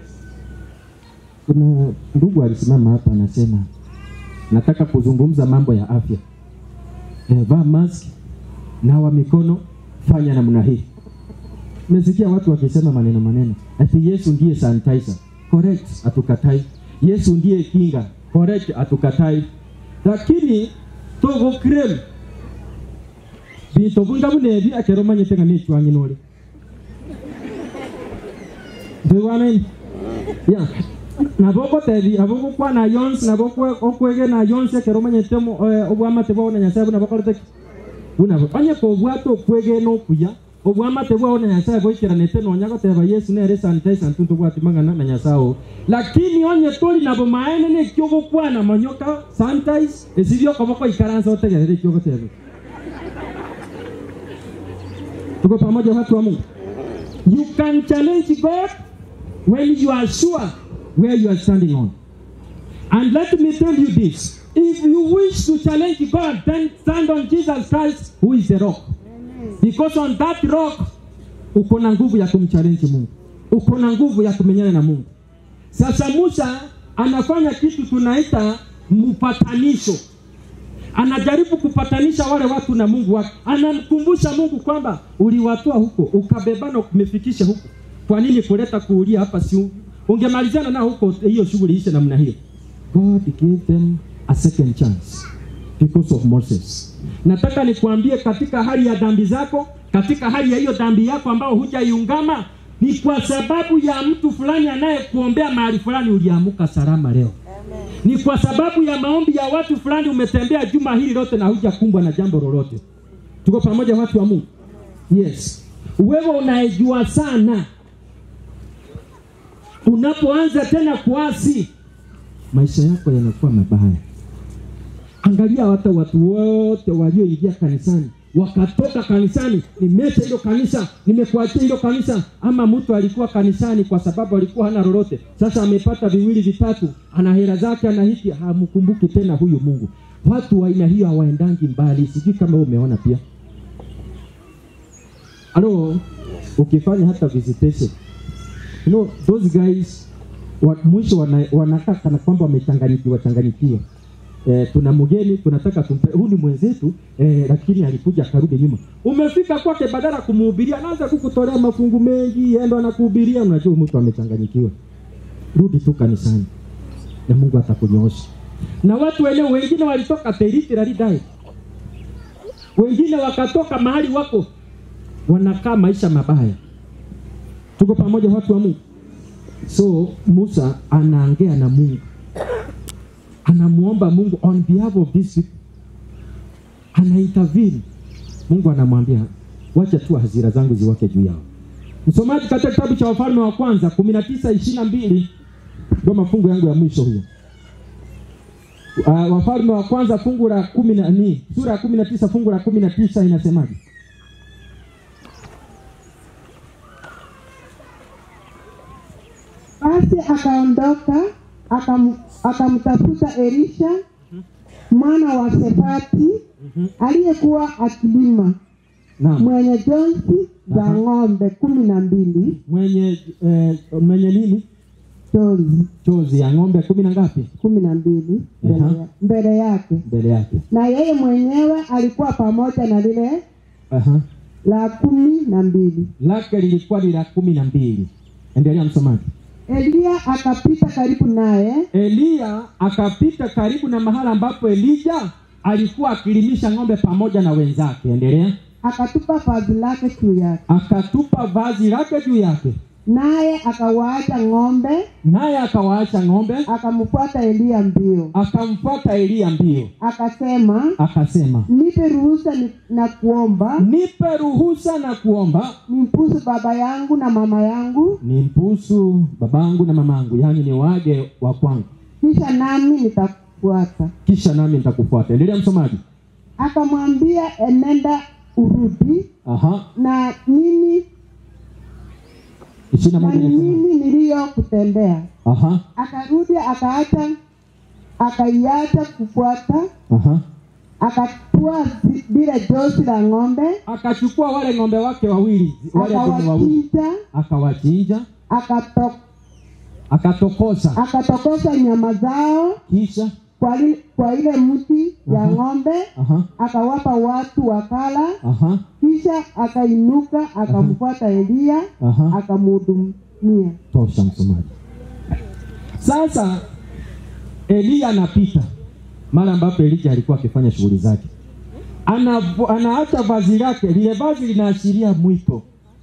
L: kuna ndugu alisimama hapa anasema nataka kuzungumza mambo ya afya e, vaa mask nawa mikono fanya namna hii mesikia watu wakisema maneno maneno ati yesu ndiye sanitizer correct hatukatai yesu ndiye kinga correct hatukatai lakini togo krem bintu bunda bunebi akero manyete nga nechwanyi nole ndwiwanaini ya naboko tebi aboko kwana yons naboko okwege na yons akero manyete mo- eh, obwamate bwao na nyasaye buna bakorete buna onye ko bwato okwege no kuya obwamate bwao na nyasaye boikiranete nonya goteba yesu nere sanitizer ntuntu bwatimangana na nyasaye o lakini onye toli nabo maene ne kyogo kwana manyoka sanitize esibyo koboko ikaranza otegerere kyogo tebe tuko pamoja watu wa mungu you can challenge god when you are sure where you are standing on and let me tell you this if you wish to challenge god then stand on jesus christ who is the rock because on that rock uko na nguvu ya kumchallenge mungu uko na nguvu ya kumenyana na mungu sasa musa anafanya kitu tunaita mpatanisho anajaribu kupatanisha wale watu na mungu wake anamkumbusha mungu kwamba uliwatoa huko ukabebana umefikisha huko kwa nini kuleta kuulia hapa si ungemalizana nao huko hiyo shughuli ishe namna hiyo god gave them a second chance because of moses nataka nikuambie katika hali ya dhambi zako katika hali ya hiyo dhambi yako ambao hujaiungama ni kwa sababu ya mtu fulani anayekuombea mahali fulani uliamuka salama leo ni kwa sababu ya maombi ya watu fulani umetembea juma hili lote na hujakumbwa na jambo lolote tuko pamoja watu wa mungu yes wewe unaejua sana unapoanza tena kuasi maisha yako yanakuwa mabaya angalia hata watu wote walioingia kanisani wakatoka kanisani nimeacha hilo kanisa nimekuachia hilo kanisa ama mtu alikuwa kanisani kwa sababu alikuwa hana lolote sasa amepata viwili vitatu ana hela zake ana hiki hamkumbuki tena huyu mungu watu wa aina hiyo hawaendangi mbali sijui kama wewe umeona pia alo ukifanya hata visitation you know, those guys wa, mwisho wana- wanakaa kana kwamba wamechanganyikiwa changanyikiwa eh, tuna mgeni tunataka tumpe huyu ni mwenzetu eh, lakini alikuja akarudi nyuma umefika kwake badala ya kumuhubiria anaanza kukutolea mafungu mengi endo anakuhubiria unajua mtu amechanganyikiwa rudi tu kanisani na mungu atakunyoosha na watu wenyewe wengine walitoka teritiralidai wengine wakatoka mahali wako wanakaa maisha mabaya tuko pamoja watu wa mungu so musa anaongea na mungu anamuomba mungu on behalf of this people anaintervene mungu anamwambia wacha tu hasira zangu ziwake juu yao msomaji katika kitabu cha wafalme wa kwanza kumi na tisa ishiri na mbili ndio mafungu yangu ya mwisho huyo uh, wafalme wa kwanza fungu la kumi na ni sura ya kumi na tisa fungu la kumi na tisa inasemaje
K: Basi akaondoka akam, akamtafuta Elisha mwana wa Shafati aliyekuwa akilima
L: Naam.
K: mwenye jonsi za ng'ombe kumi na mbili
L: mwenye eh, mwenye nini
K: chozi
L: chozi ya ng'ombe kumi na ngapi
K: kumi na mbili mbele
L: Aha.
K: ya- mbele yake
L: mbele yake
K: na yeye mwenyewe alikuwa pamoja na lile
L: Aha.
K: la kumi na mbili
L: lake lilikuwa ni la kumi na mbili endelea msomaji
K: Eliya akapita karibu naye
L: eliya akapita karibu na mahala ambapo elija alikuwa akilimisha ng'ombe pamoja na wenzake endelea
K: akatupa vazi lake juu yake
L: akatupa vazi lake juu yake
K: naye akawaacha ng'ombe
L: naye akawaacha ng'ombe
K: akamfuata Eliya mbio
L: akamfuata eliya mbio
K: akasema
L: akasema
K: nipe ruhusa ni, na kuomba
L: nipe ruhusa na kuomba
K: nimpusu baba yangu na mama yangu
L: ni mpusu babangu na mamangu yaani ni wage wa kwangu
K: kisha nami nitakufuata
L: kisha nami nitakufuata endelea msomaji
K: akamwambia enenda urudi
L: aha
K: na nini
L: ishirini na
K: na
L: moja inasema.
K: nini niliyokutendea
L: aha
K: akarudi akaacha akaiacha kufuata
L: aha
K: akatua zi- lile josi la ng'ombe
L: akachukua wale ng'ombe wake wawili wale dume wawili
K: akawachinja
L: akawachinja
K: akato,
L: akatokosa
K: akatokosa nyama zao
L: kisha
K: kwa, li, kwa ile mti ya
L: Aha.
K: ng'ombe
L: aha
K: akawapa watu wakala
L: aha
K: kisha akainuka akamfuata Eliya
L: aha
K: akamhudumia.
L: tosha msomaji sasa eliya anapita mara ambapo elija alikuwa akifanya shughuli zake Ana- anaacha vazi lake lile vazi linaashiria mwito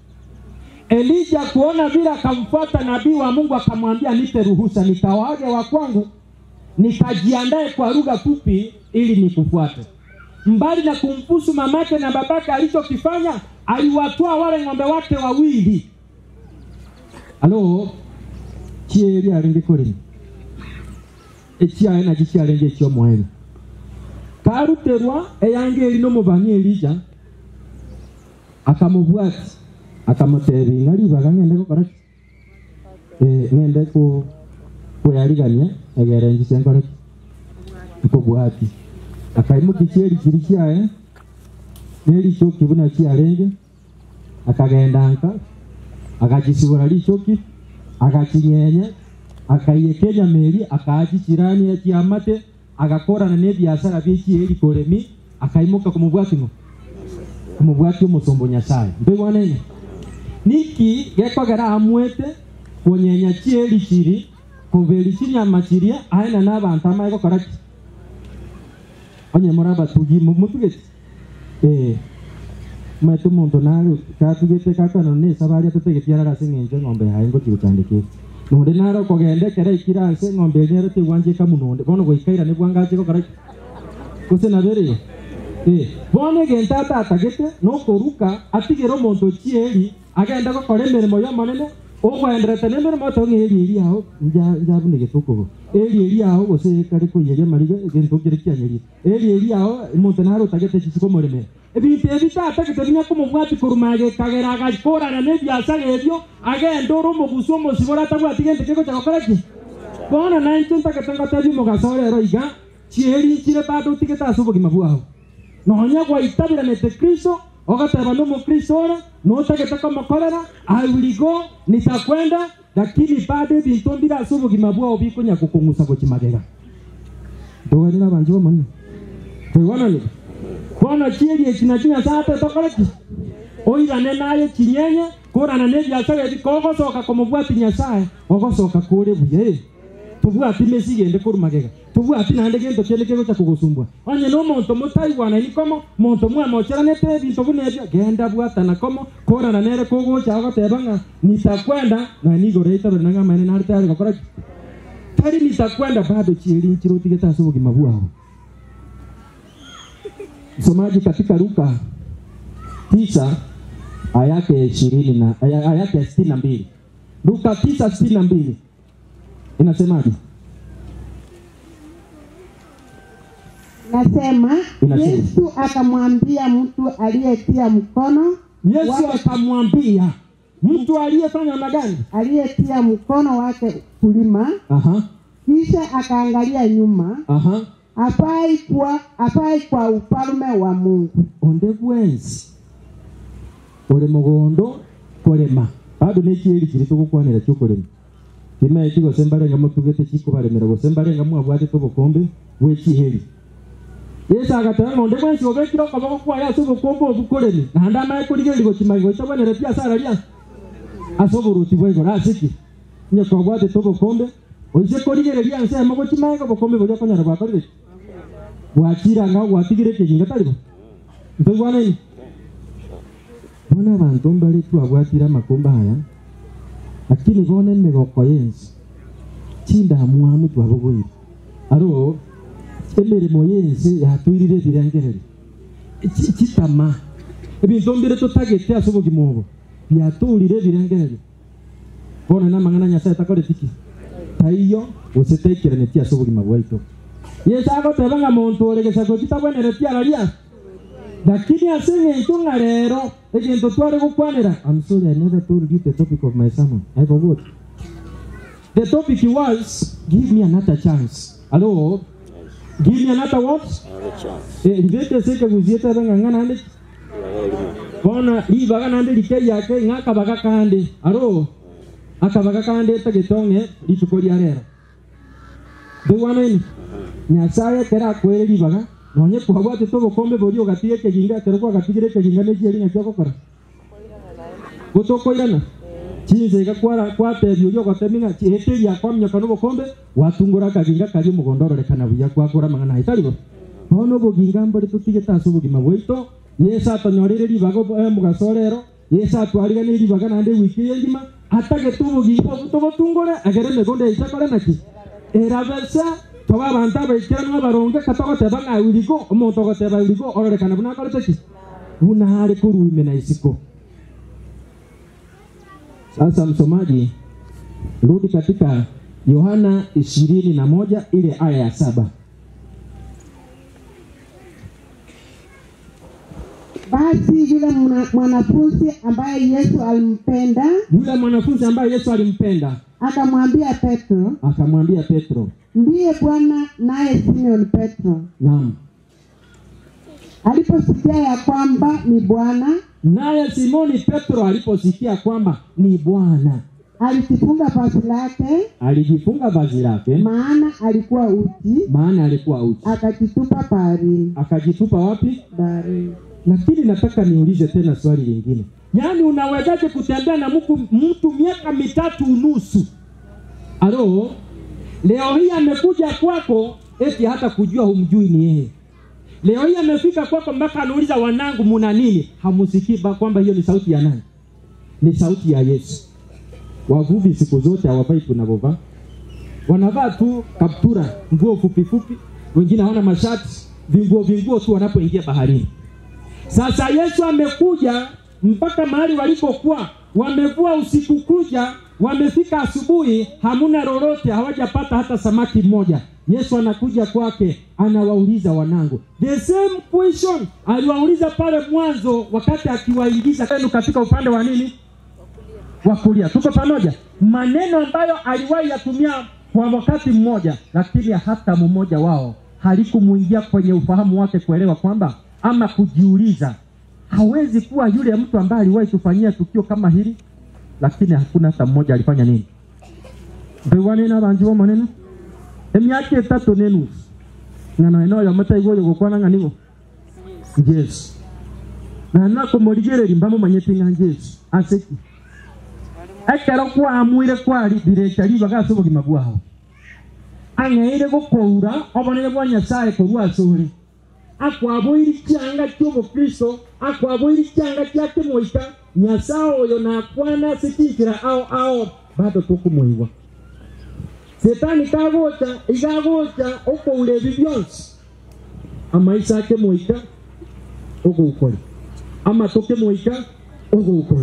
L: elija kuona vile akamfuata nabii wa mungu akamwambia nipe ruhusa nikawaage wa kwangu nikajiandae kwa lugha fupi ili nikufuate mbali na kumpusu mamake na babake alichokifanya aliwatoa wale ng'ombe wake wawili alo chieri arenge kuri echiae nachi chiarenge echiomwaeri karuterwa eyange eri nomobani elija akamubwati akamutebi ng'a ribaga ng'ende gokora ki Eh, ng'ende ku kweyarigania egere nchi senkore ki nkobwati akaimuki chieri kiri chiae nerichoki buna chiarenge akagendanka akachisibura richoki akachinyenya akaiyekenya meri akaachicirania chiamate agakorana nebiasara biechieri koremi akaimuka kumubwati ng'o kumubwati omusombo nyasaye mbigwanene niki gekogera amwete kunyenya chieri chiri kuberi chinyama chiria aena n'abantu amae gokora ki onye muri abatugi mu- mutugeti eh mwete omonto nare katugete kakano nesaba aria totegetiara ase eng'encho eng'ombe yaye ngochi gochandikete nonde nare okogendekera ikira ase eng'ombe eri nero tegwancheka munonde bono goikaira nebwangache gokora ki gose nabere eh bono egento atatagete nokoruka atigere omonto chieri agende gokora emeremo ya omonene ogwenderete na emeremo to ng'a eri eri ago nja- njabunegete okogo eri eri ago gose kare koiyeria mariga egento kere kianyerie eri eri ago omonto nare otagete chichi komoremera ebinto ebi tatagete binya komobwati koruma agekagera agakorana na ebiasara ebio agenda ore omogusu omosibore atabwati gento kegocha gokora ki bono nainche ntagete ngotebi omogaso rero iga chieri nchire bado otigete ase obogima bwago nonya gwaitabiranete kristo ogateba nomokristo ore notagete komokorera i will go nitakwenda lakini bado ebinto mbire ase obogima bwao bikonya gokong'usa gochimagega ndoganire abanche bamonene toigonanire bono chieri eki nachi nyasaye atetokore ki oirane naye chinyenye korana nebiasara ebi kogosoka komobwati nyasaye ogosoka kore buya eh. tobwati mesi gende korumagega tobwati naende gento kende kegocha kogosumbwa onye na omonto motaigwanaini komo monto mwamocheranete ebinto buna ebio genda bwatana komo korana nere kogocha ogoteba ng'a nitakwenda na nigoro itabere na ng'amaene nare tayari gokora ki tari nitakwenda bado chieri nchiro otigete ase obogima bwao msomaji katika Luka tisa aya yake ishirini na aya aya yake sitini na mbili Luka tisa sitini na mbili inasemaje?
K: nasema
L: Inasema.
K: Yesu akamwambia mtu aliyetia mkono
L: Yesu
K: wake-
L: akamwambia mtu aliyefanya namna gani?
K: aliyetia mkono wake kulima,
L: Aha,
K: kisha akaangalia nyuma,
L: aha.
K: hafai kwa hafai kwa ufalme wa Mungu.
L: onde bwensi uri mugondo kurima bado nä kä kiri tå gå kwanä ra kä å kå rä ma kä kigo sembarenga må tugä te cikå barä mä ra gå sembarenga mwabwatä tå gå kåmbä gwä cihä ri yesu agatera ng'onde bwensi å bä kä ra å kaba gå kwaya acå gå kåmbå å bukå rä mi na ndamaä kå rigä rä gå cimagä gå itabwanere biacara ria acå gå rå ti bwaigo raciki nye kwabwatä tå gå kåmbä å ice kå rigä rä ria ncema gå cimaä gå kåmbä gå ria konyara gwakorire gwakiranga gwatigä rä kä ginga tarä bo ntogwanaini bona abantu mbali twabwatire amakomba haya lakini bone emigoko yensi chindamuamu twabogoire aro emirimo yensi yatwirire ebirengereri Chi- chitama ebintu mbire tutagete ase obogima obo byatũrire ebirengereri bono namang'ana nyasaye takoretiki taiyo gose taikeranitie ase obogima bwaitu yesu agoteba ng'a monto ore gesago chitabwenereti araria lakini ase eng'encho ng'a rero egento tware gokwanera I'm sorry I never told you the topic of my sermon I forgot the topic was give me another chance hello give me another what eh libete seke guzieta banga ngana ande bona libaga nande like yake ngaka baga kande aro akabaga kande tagetonge lituko lya rero ndugwaneni nyasaye kera kwere libaga nonye kwabwate tobokombe bori ogatige ekeginga kero kwagatigire ekeginga nekieri ng'aki ogokora gotokoirana chinzega kwara kwatebia oria ogotemi ng'a hĩndĩ ya kwaminyoka n'obokombe watungora akaginga kari omogondo ororekana buya kwakora amang'ana aye tari bo bono oboginga mbore totigete ase obogima bwaito yesu atonyorire ribaga obo- eh, omogaso rero yesu atwarigane ribaga naende wiki eye ngima atagete oboginga obo tobotungore agere emegondo yaito ekore naki erabesa toba abantu abaikeranu abaronge katogoteba ng'a urigo omonto ogoteba urigo ororekana buna akorete ki buna are koruime na isiko sasa msomaji rudi katika yohana ishirini na moja ile aya ya saba
K: Basi yule mwana- mwanafunzi ambaye Yesu alimpenda
L: yule mwanafunzi ambaye yesu alimpenda
K: akamwambia Petro,
L: akamwambia petro
K: ndiye Bwana, naye Simon Petro
L: naam
K: aliposikia ya kwamba ni Bwana,
L: naye simoni petro aliposikia kwamba ni bwana
K: alijifunga vazi lake,
L: alijifunga vazi lake
K: maana alikuwa uchi,
L: maana alikuwa uchi
K: akajitupa baharini.
L: akajitupa wapi
K: Baharini.
L: lakini nataka niulize tena swali lingine yaani unawezaje kutembea na mtu, mtu miaka mitatu unusu alo leo hii amekuja kwako eti hata kujua humjui ni yeye leo hii amefika kwako mpaka anauliza wanangu muna nini hamusikii ba- kwamba hiyo ni sauti ya nani ni sauti ya yesu wavuvi siku zote hawavai tunavyovaa wanavaa tu kaptura nguo fupi fupi wengine hawana mashati vinguo vinguo tu wanapoingia baharini sasa Yesu amekuja mpaka mahali walipokuwa wamevua usiku kuja, wamefika asubuhi, hamuna lolote, hawajapata hata samaki mmoja. Yesu anakuja kwake, anawauliza wanangu, the same question aliwauliza pale mwanzo, wakati akiwaingiza kwenu katika upande wa nini wa kulia. Tuko pamoja? Maneno ambayo aliwahi yatumia kwa wakati mmoja, lakini hata mmoja wao halikumuingia kwenye ufahamu wake kuelewa kwamba ama kujiuliza, hawezi kuwa yule mtu ambaye aliwahi kufanyia tukio kama hili, lakini hakuna hata mmoja alifanya nini. Mbewanena banji bo maneno emyaka etatu nenusu ng'ano eno yomete igũrũ gũkwana ng'anigo jesu na nakumũrigĩrĩri mbamũmanyĩte ng'a jesu aseki ekero kwamwire kwarithirĩte ribaga ase obogima bwao ang'eire gũkũura obonere bwa nyasaye korwa ase ore akwaboiri chianga kia obokristo akwaboiri chianga kia kimoika nyasaye oyo nakwana ase chinchira ao ao bado tokumuigwa setani kagocha igagocha okoura ebi bionsi amaisa ake moika ogoukori amato kemoika ogoukori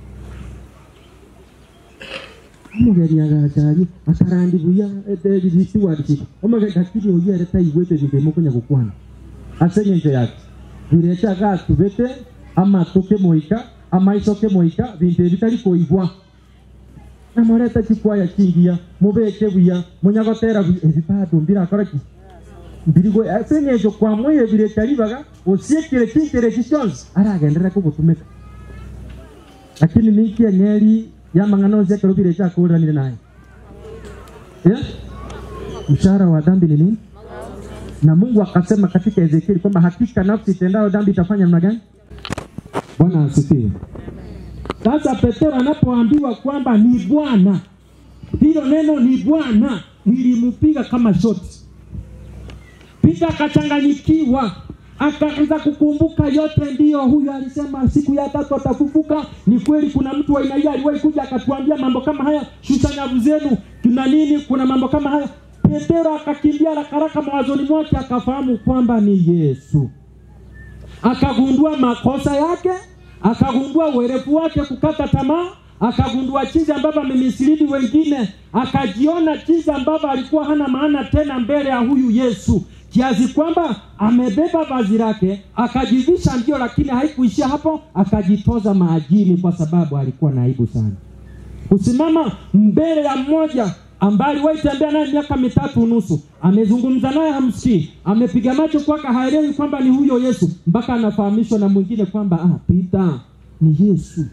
L: omogeni agachari akarandi buya eterigiti wadiki omageni hakiri oyere taigwete ebinto emokonya gokwana ase ng'encho yake birechaga atubete ama atuke moika ama icoke moika bintu ebitari koigwa namorete chikwaya chingia mubeke buya munyagotera buya ebi bado mbirakora ki mbirigo ase ng'encho kwamoire birekaribaga osiekire chintere eki chionsi aragenderera kugutumika lakini niki eng'eri ya mang'ana ose ekero birechakũranire naye yeah? mshahara wa dhambi ni nini na mungu akasema katika ezekieli kwamba hakika nafsi itendayo dhambi itafanya namna gani bwana asifiwe sasa petero anapoambiwa kwamba ni bwana hilo neno ni bwana lilimpiga kama shoti pita akachanganyikiwa akaanza kukumbuka yote ndiyo huyu alisema siku ya tatu atafufuka ni kweli kuna mtu wa aina hiyo aliwahi kuja akatuambia mambo kama haya shusha nyavu zenu tuna nini kuna mambo kama haya petero akakimbia rakaraka mawazoni mwake akafahamu kwamba ni yesu akagundua makosa yake akagundua uerefu wake kukata tamaa akagundua jinsi ambavyo amemisilidi wengine akajiona jinsi ambavyo alikuwa hana maana tena mbele ya huyu yesu kiasi kwamba amebeba vazi lake akajivisha ndio lakini haikuishia hapo akajitoza maajini kwa sababu alikuwa na aibu sana kusimama mbele ya mmoja ambaye aliwahi tembea naye miaka mitatu nusu amezungumza naye hamsikii amepiga macho kwake haelewi kwamba ni huyo yesu mpaka anafahamishwa na mwingine kwamba ah, pita ni yesu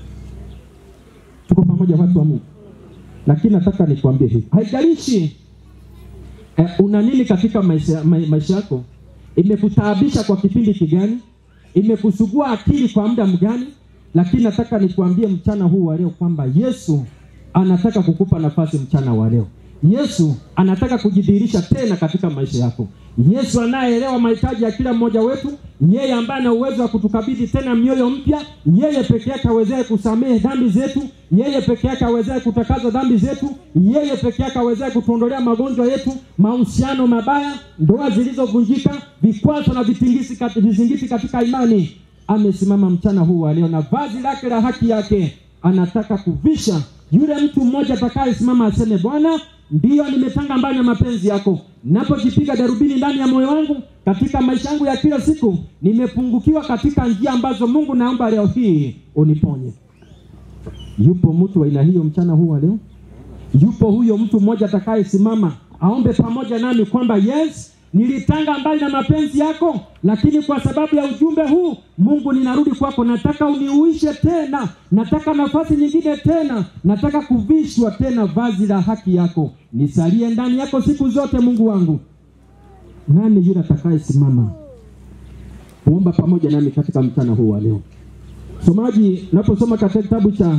L: tuko pamoja watu wa mungu lakini nataka nikwambie hivi haijalishi eh, una nini katika maisha, ma, maisha yako imekutaabisha kwa kipindi kigani imekusugua akili kwa muda mgani lakini nataka nikuambie mchana huu wa leo kwamba yesu anataka kukupa nafasi mchana wa leo yesu anataka kujidhihirisha tena katika maisha yako yesu anayeelewa mahitaji ya kila mmoja wetu yeye ambaye ana uwezo wa kutukabidhi tena mioyo mpya yeye peke yake awezaye kusamehe dhambi zetu yeye peke yake awezaye kutakaza dhambi zetu yeye peke yake awezaye kutuondolea magonjwa yetu mahusiano mabaya ndoa zilizovunjika vikwazo na vitingisi kati, vizingiti katika imani amesimama mchana huu wa leo na vazi lake la haki yake anataka kuvisha yule mtu mmoja atakayesimama aseme bwana ndiyo nimetanga mbali na mapenzi yako napojipiga darubini ndani ya moyo wangu katika maisha yangu ya kila siku nimepungukiwa katika njia ambazo mungu naomba leo hii uniponye yupo mtu wa aina hiyo mchana huu wa leo yupo huyo mtu mmoja atakayesimama aombe pamoja nami kwamba yes nilitanga mbali na mapenzi yako lakini kwa sababu ya ujumbe huu mungu ninarudi kwako nataka uniuishe tena nataka nafasi nyingine tena nataka kuvishwa tena vazi la haki yako nisalie ndani yako siku zote mungu wangu nani yule atakayesimama kuomba pamoja nami katika mchana huu wa leo somaji naposoma katika kitabu cha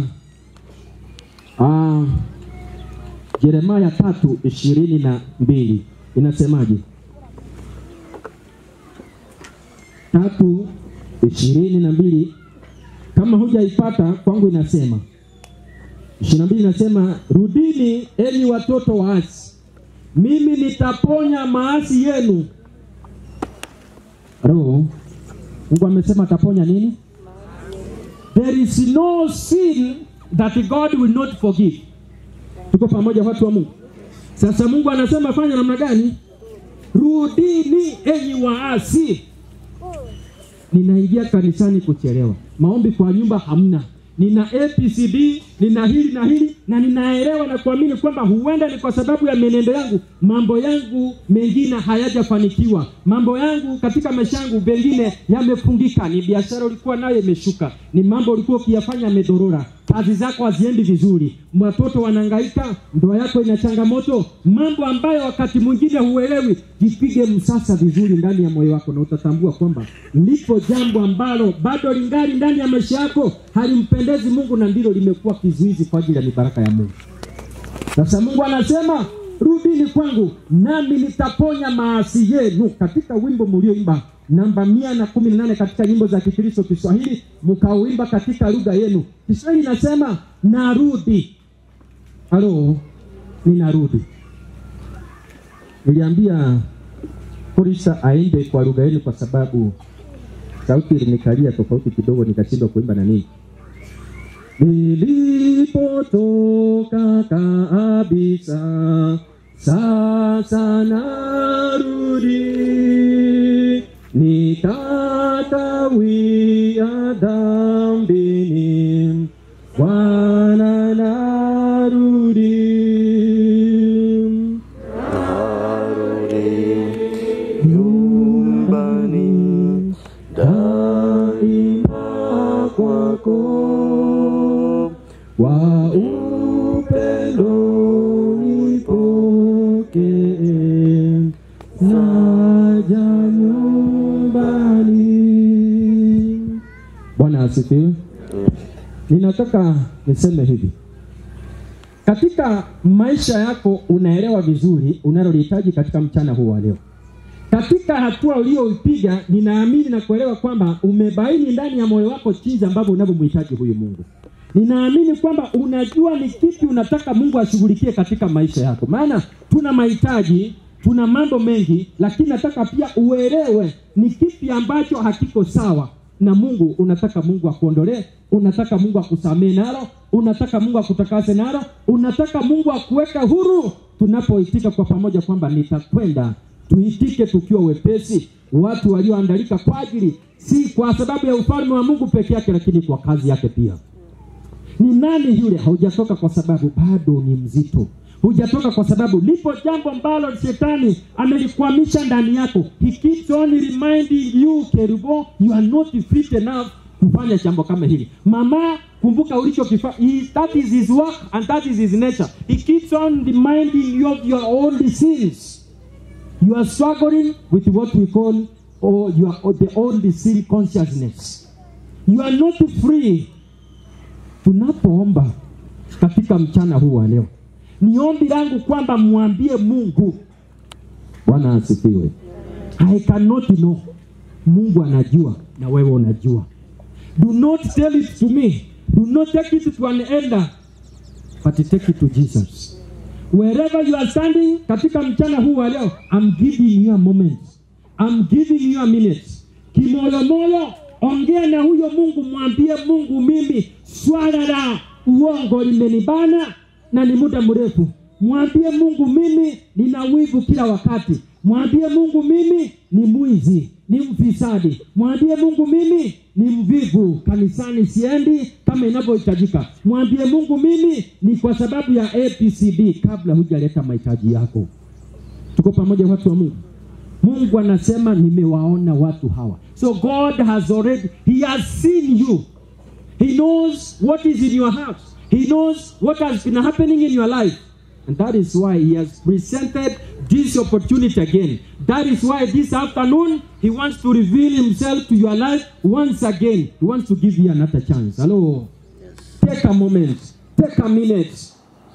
L: uh, jeremaya tatu ishirini na mbili inasemaje tatu ishirini na mbili kama hujaipata kwangu inasema ishirini na mbili inasema rudini enyi watoto waasi mimi nitaponya maasi yenu roho mungu amesema ataponya nini there is no sin that god will not forgive tuko pamoja watu wa mungu sasa mungu anasema fanya namna gani rudini enyi waasi ninaingia kanisani kuchelewa maombi kwa nyumba hamna nina apcd nina hili na hili na ninaelewa na kuamini kwamba huenda ni kwa sababu ya menendo yangu mambo yangu mengine hayajafanikiwa mambo yangu katika maisha yangu pengine yamefungika ni biashara ulikuwa nayo imeshuka ni mambo ulikuwa ukiyafanya yamedorora kazi zako haziendi vizuri watoto wanahangaika ndoa yako ina changamoto mambo ambayo wakati mwingine huelewi jipige msasa vizuri ndani ya moyo wako na utatambua kwamba lipo jambo ambalo bado lingali ndani ya maisha yako halimpendezi mungu na ndilo limekuwa kizuizi kwa ajili ya mibaraka ya mungu sasa mungu anasema rudini kwangu nami nitaponya maasi yenu katika wimbo mlioimba namba mia na kumi na nane katika nyimbo za kikristo kiswahili mkauimba katika lugha yenu kiswahili inasema narudi halo ninarudi niliambia korisa aimbe kwa lugha yenu kwa sababu sauti ilinikalia tofauti kidogo nikashindwa kuimba na nini nilipotoka kabisa sasa narudi nikakawia dhambini, Bwana narudi. Nyumbani daima kwako kwa upendo nipokee, naja nyumbani. Bwana asifiwe. Ninataka niseme hivi, katika maisha yako unaelewa vizuri unalolihitaji katika mchana huu wa leo. Katika hatua uliyoipiga, ninaamini na kuelewa kwamba umebaini ndani ya moyo wako jinsi ambavyo unavyomhitaji huyu Mungu. Ninaamini kwamba unajua ni kipi unataka Mungu ashughulikie katika maisha yako, maana tuna mahitaji, tuna mambo mengi, lakini nataka pia uelewe ni kipi ambacho hakiko sawa na Mungu. Unataka Mungu akuondolee, unataka Mungu akusamee nalo, unataka Mungu akutakase nalo, unataka Mungu akuweka huru. Tunapoitika kwa pamoja kwamba nitakwenda, tuitike tukiwa wepesi, watu walioandalika kwa ajili, si kwa sababu ya ufalme wa Mungu peke yake, lakini kwa kazi yake pia. Ni nani yule? Haujatoka kwa sababu bado ni mzito, hujatoka kwa sababu lipo jambo ambalo shetani amelikwamisha ndani yako. He keeps on reminding you, Kerubo, you are not fit enough kufanya jambo kama hili. Mama, kumbuka ulichokifanya. That is his work and that is his nature. He keeps on reminding you of your old sins. You are struggling with what we call or your, or the old sin consciousness. You are not free tunapoomba katika mchana huu wa leo, ni ombi langu kwamba mwambie Mungu. Bwana asifiwe. I cannot know. Mungu anajua na wewe unajua. Do not tell it to me. Do not take it to an elder, but take it to Jesus. Wherever you are standing katika mchana huu wa leo, I'm giving you a moment. I'm giving you a minute. Kimoyomoyo, ongea na huyo Mungu, mwambie Mungu, mimi swala la uongo limenibana na ni muda mrefu. Mwambie Mungu, mimi nina wivu kila wakati. Mwambie Mungu, mimi ni mwizi, ni mfisadi. Mwambie Mungu, mimi ni mvivu, kanisani siendi kama inavyohitajika. Mwambie Mungu, mimi ni kwa sababu ya ABCD, kabla hujaleta mahitaji yako. Tuko pamoja, watu wa Mungu? Mungu anasema nimewaona watu hawa. So God has already, he has seen you. He knows what is in your heart. He knows what has been happening in your life. And that is why he has presented this opportunity again. That is why this afternoon he wants to reveal himself to your life once again. He wants to give you another chance. Hello. Take a moment. Take a minute.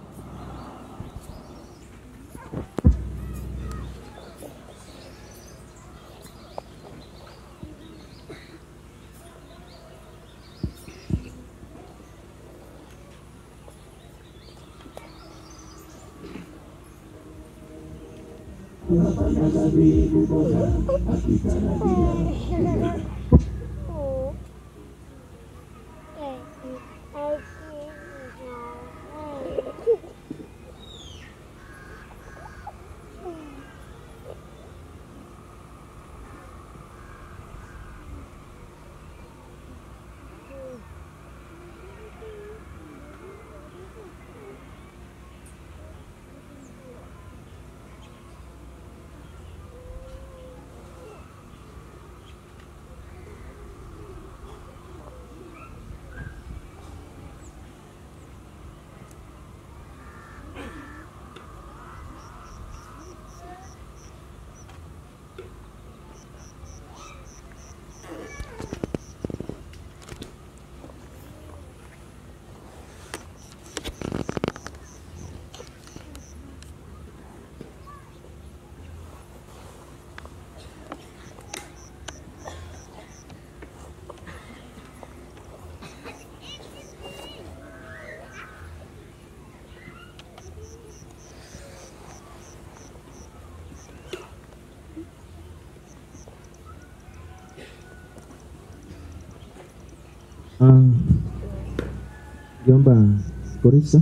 L: Ah, Jomba Korisa,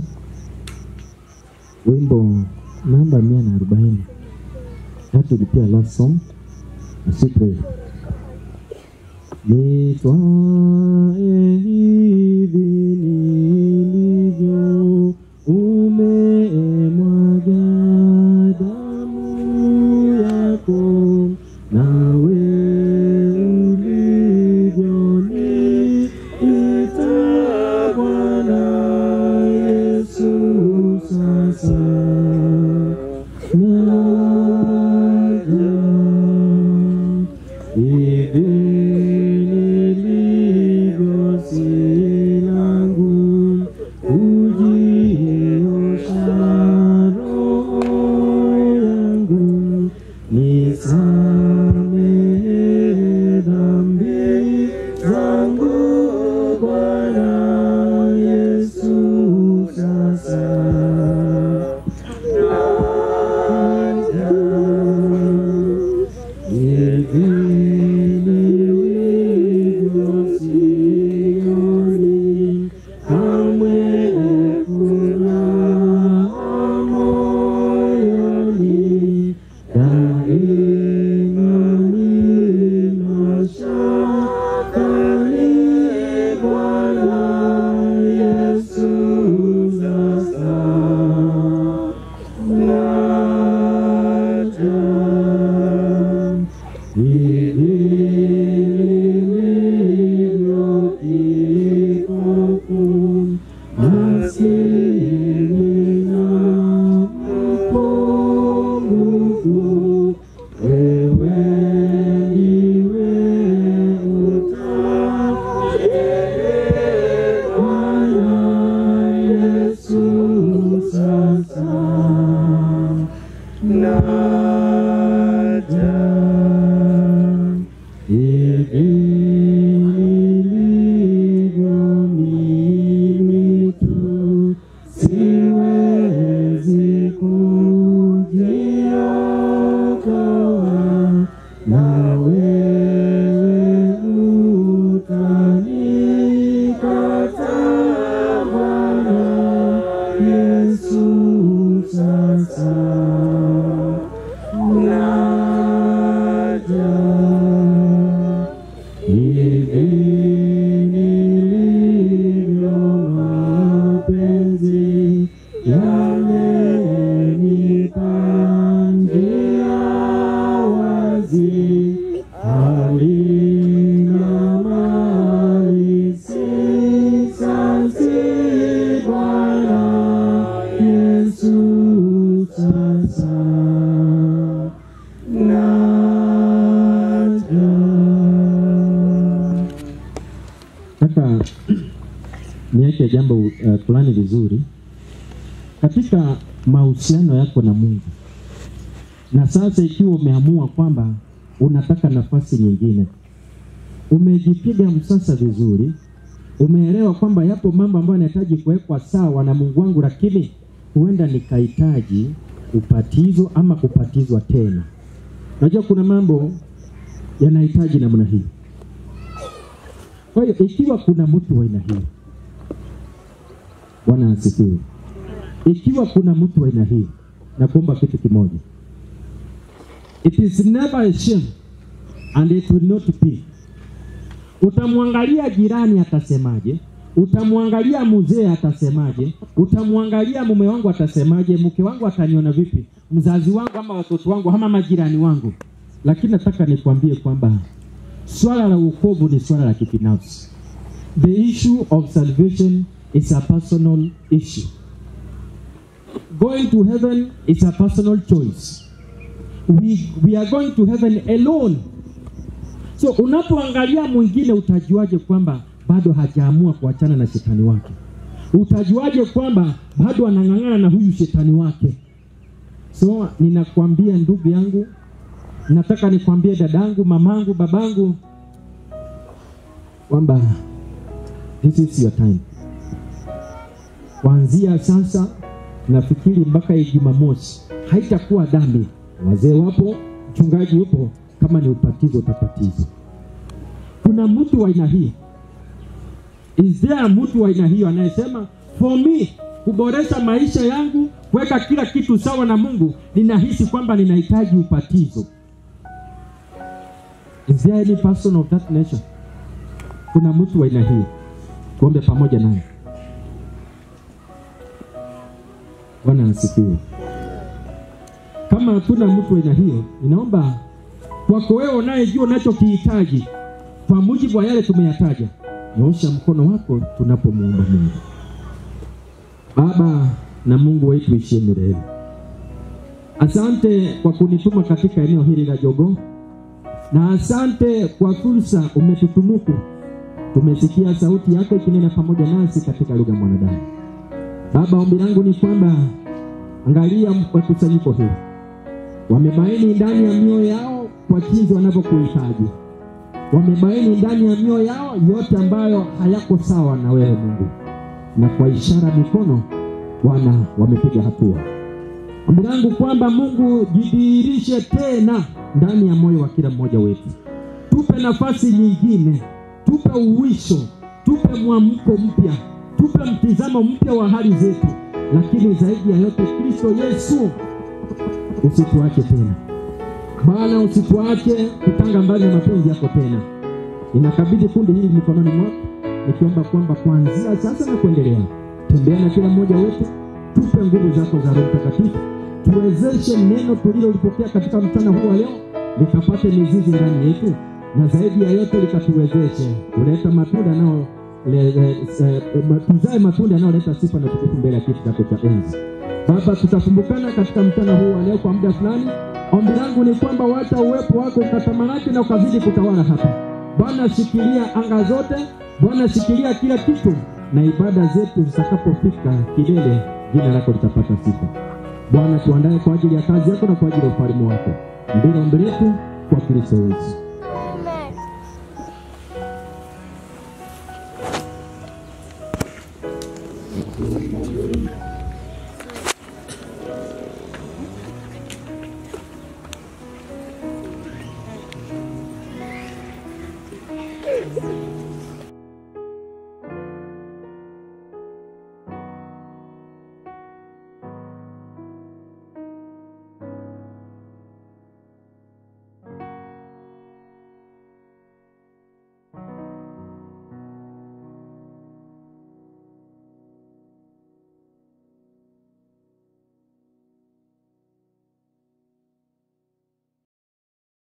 L: wimbo namba mia na arobaini hatulipia last song na si pray. nitwae hivi nilivyo, umemwaga damu yako, nawe ulivyoniita Bwana Yesu sasa naja hivi nilivyo si langu kujiosha roho yangu nisamehe dhambi zangu Bwana Yesu sasa naja hivi nilivyo sioni kamwe furaha moyoni, daima nina shaka ni Bwana Yesu sasa naja hivi nilivyo kipofu, maskini na mpungufu, wewe ndiwe utakaye Bwana Yesu sasa naja hivi nilivyo mimi tu, siwezi kujiokoa, na wewe utanikata Bwana Yesu sasa naja hivi nilivyo mapenzi yamenipangia wazi halina mali sisasi Bwana Yesu sasa naja. Nataka niweke jambo uh, fulani vizuri katika mahusiano yako na Mungu, na sasa ikiwa umeamua kwamba unataka nafasi nyingine, umejipiga msasa vizuri, umeelewa kwamba yapo mambo ambayo yanahitaji kuwekwa sawa na Mungu wangu, lakini huenda nikahitaji upatizo ama kupatizwa tena. Unajua kuna mambo yanahitaji namna hii. Kwa hiyo ikiwa kuna mtu wa aina hii, Bwana asifiwe. Ikiwa kuna mtu wa aina hii, nakuomba kitu kimoja, it is never a shame and it will not be. Utamwangalia jirani atasemaje, utamwangalia mzee atasemaje, utamwangalia mume wangu atasemaje, mke wangu ataniona vipi, mzazi wangu ama watoto wangu ama majirani wangu, lakini nataka nikwambie kwamba swala la wokovu ni swala la kibinafsi. The issue of salvation is a personal issue. Going to heaven is a personal choice. We, we are going to heaven alone. So unapoangalia mwingine utajuaje kwamba bado hajaamua kuachana na shetani wake? Utajuaje kwamba bado anang'ang'ana na huyu shetani wake? So ninakwambia ndugu yangu, nataka nikwambie dadangu, mamangu, babangu kwamba this is your time. Kuanzia sasa nafikiri mpaka Jumamosi haitakuwa dhambi. Wazee wapo, mchungaji yupo, kama ni ubatizo utabatizwa. Kuna mtu wa aina hii, is there mtu wa aina hiyo anayesema for me kuboresha maisha yangu, kuweka kila kitu sawa na Mungu, ninahisi kwamba ninahitaji ubatizo. Is there any person of that nature? kuna mtu wa aina hii, tuombe pamoja naye. Bwana asifiwe. Kama hatuna mtu wa aina hiyo, inaomba kwako wewe unayejua unachokihitaji kwa mujibu wa yale tumeyataja, nyoosha mkono wako tunapomuomba Mungu. Baba na Mungu wetu ishie milele, asante kwa kunituma katika eneo hili la Jogoo, na asante kwa fursa umetutumuku. Tumesikia sauti yako ikinena pamoja nasi katika lugha ya mwanadamu. Baba, ombi langu ni kwamba angalia wakusanyiko huu, wamebaini ndani ya mioyo yao kwa jinsi wanavyokuhitaji, wamebaini ndani ya mioyo yao yote ambayo hayako sawa na wewe Mungu, na kwa ishara mikono Bwana wamepiga hatua. Ombi langu kwamba Mungu jidhihirishe tena ndani ya moyo wa kila mmoja wetu, tupe nafasi nyingine, tupe uwisho, tupe mwamko mpya, tupe mtizamo mpya wa hali zetu, lakini zaidi ya yote, Kristo Yesu, usituache tena Bwana, usituache kutanga mbali na mapenzi yako tena. Ninakabidhi kundi hili mikononi mwako, nikiomba kwamba kuanzia sasa na kuendelea, tembea na kila mmoja wetu, tupe nguvu zako za Roho Mtakatifu, tuwezeshe neno tulilolipokea katika mchana huu wa leo likapate mizizi ndani yetu, na zaidi ya yote likatuwezeshe kuleta matunda nao le- le- eh, ma- tuzae matunda yanayoleta sifa na tukufu mbele ya kiti chako cha enzi. Baba, tutakumbukana katika mchana huu wa leo kwa muda fulani. Ombi langu ni kwamba wacha uwepo wako ukatamalaki na ukazidi kutawala hapa. Bwana, shikilia anga zote. Bwana, shikilia kila kitu, na ibada zetu zitakapofika kilele, jina lako litapata sifa. Bwana, tuandae kwa ajili ya kazi yako na kwa ajili ya ufalme wako. Ndilo ombi letu kwa Kristo Yesu.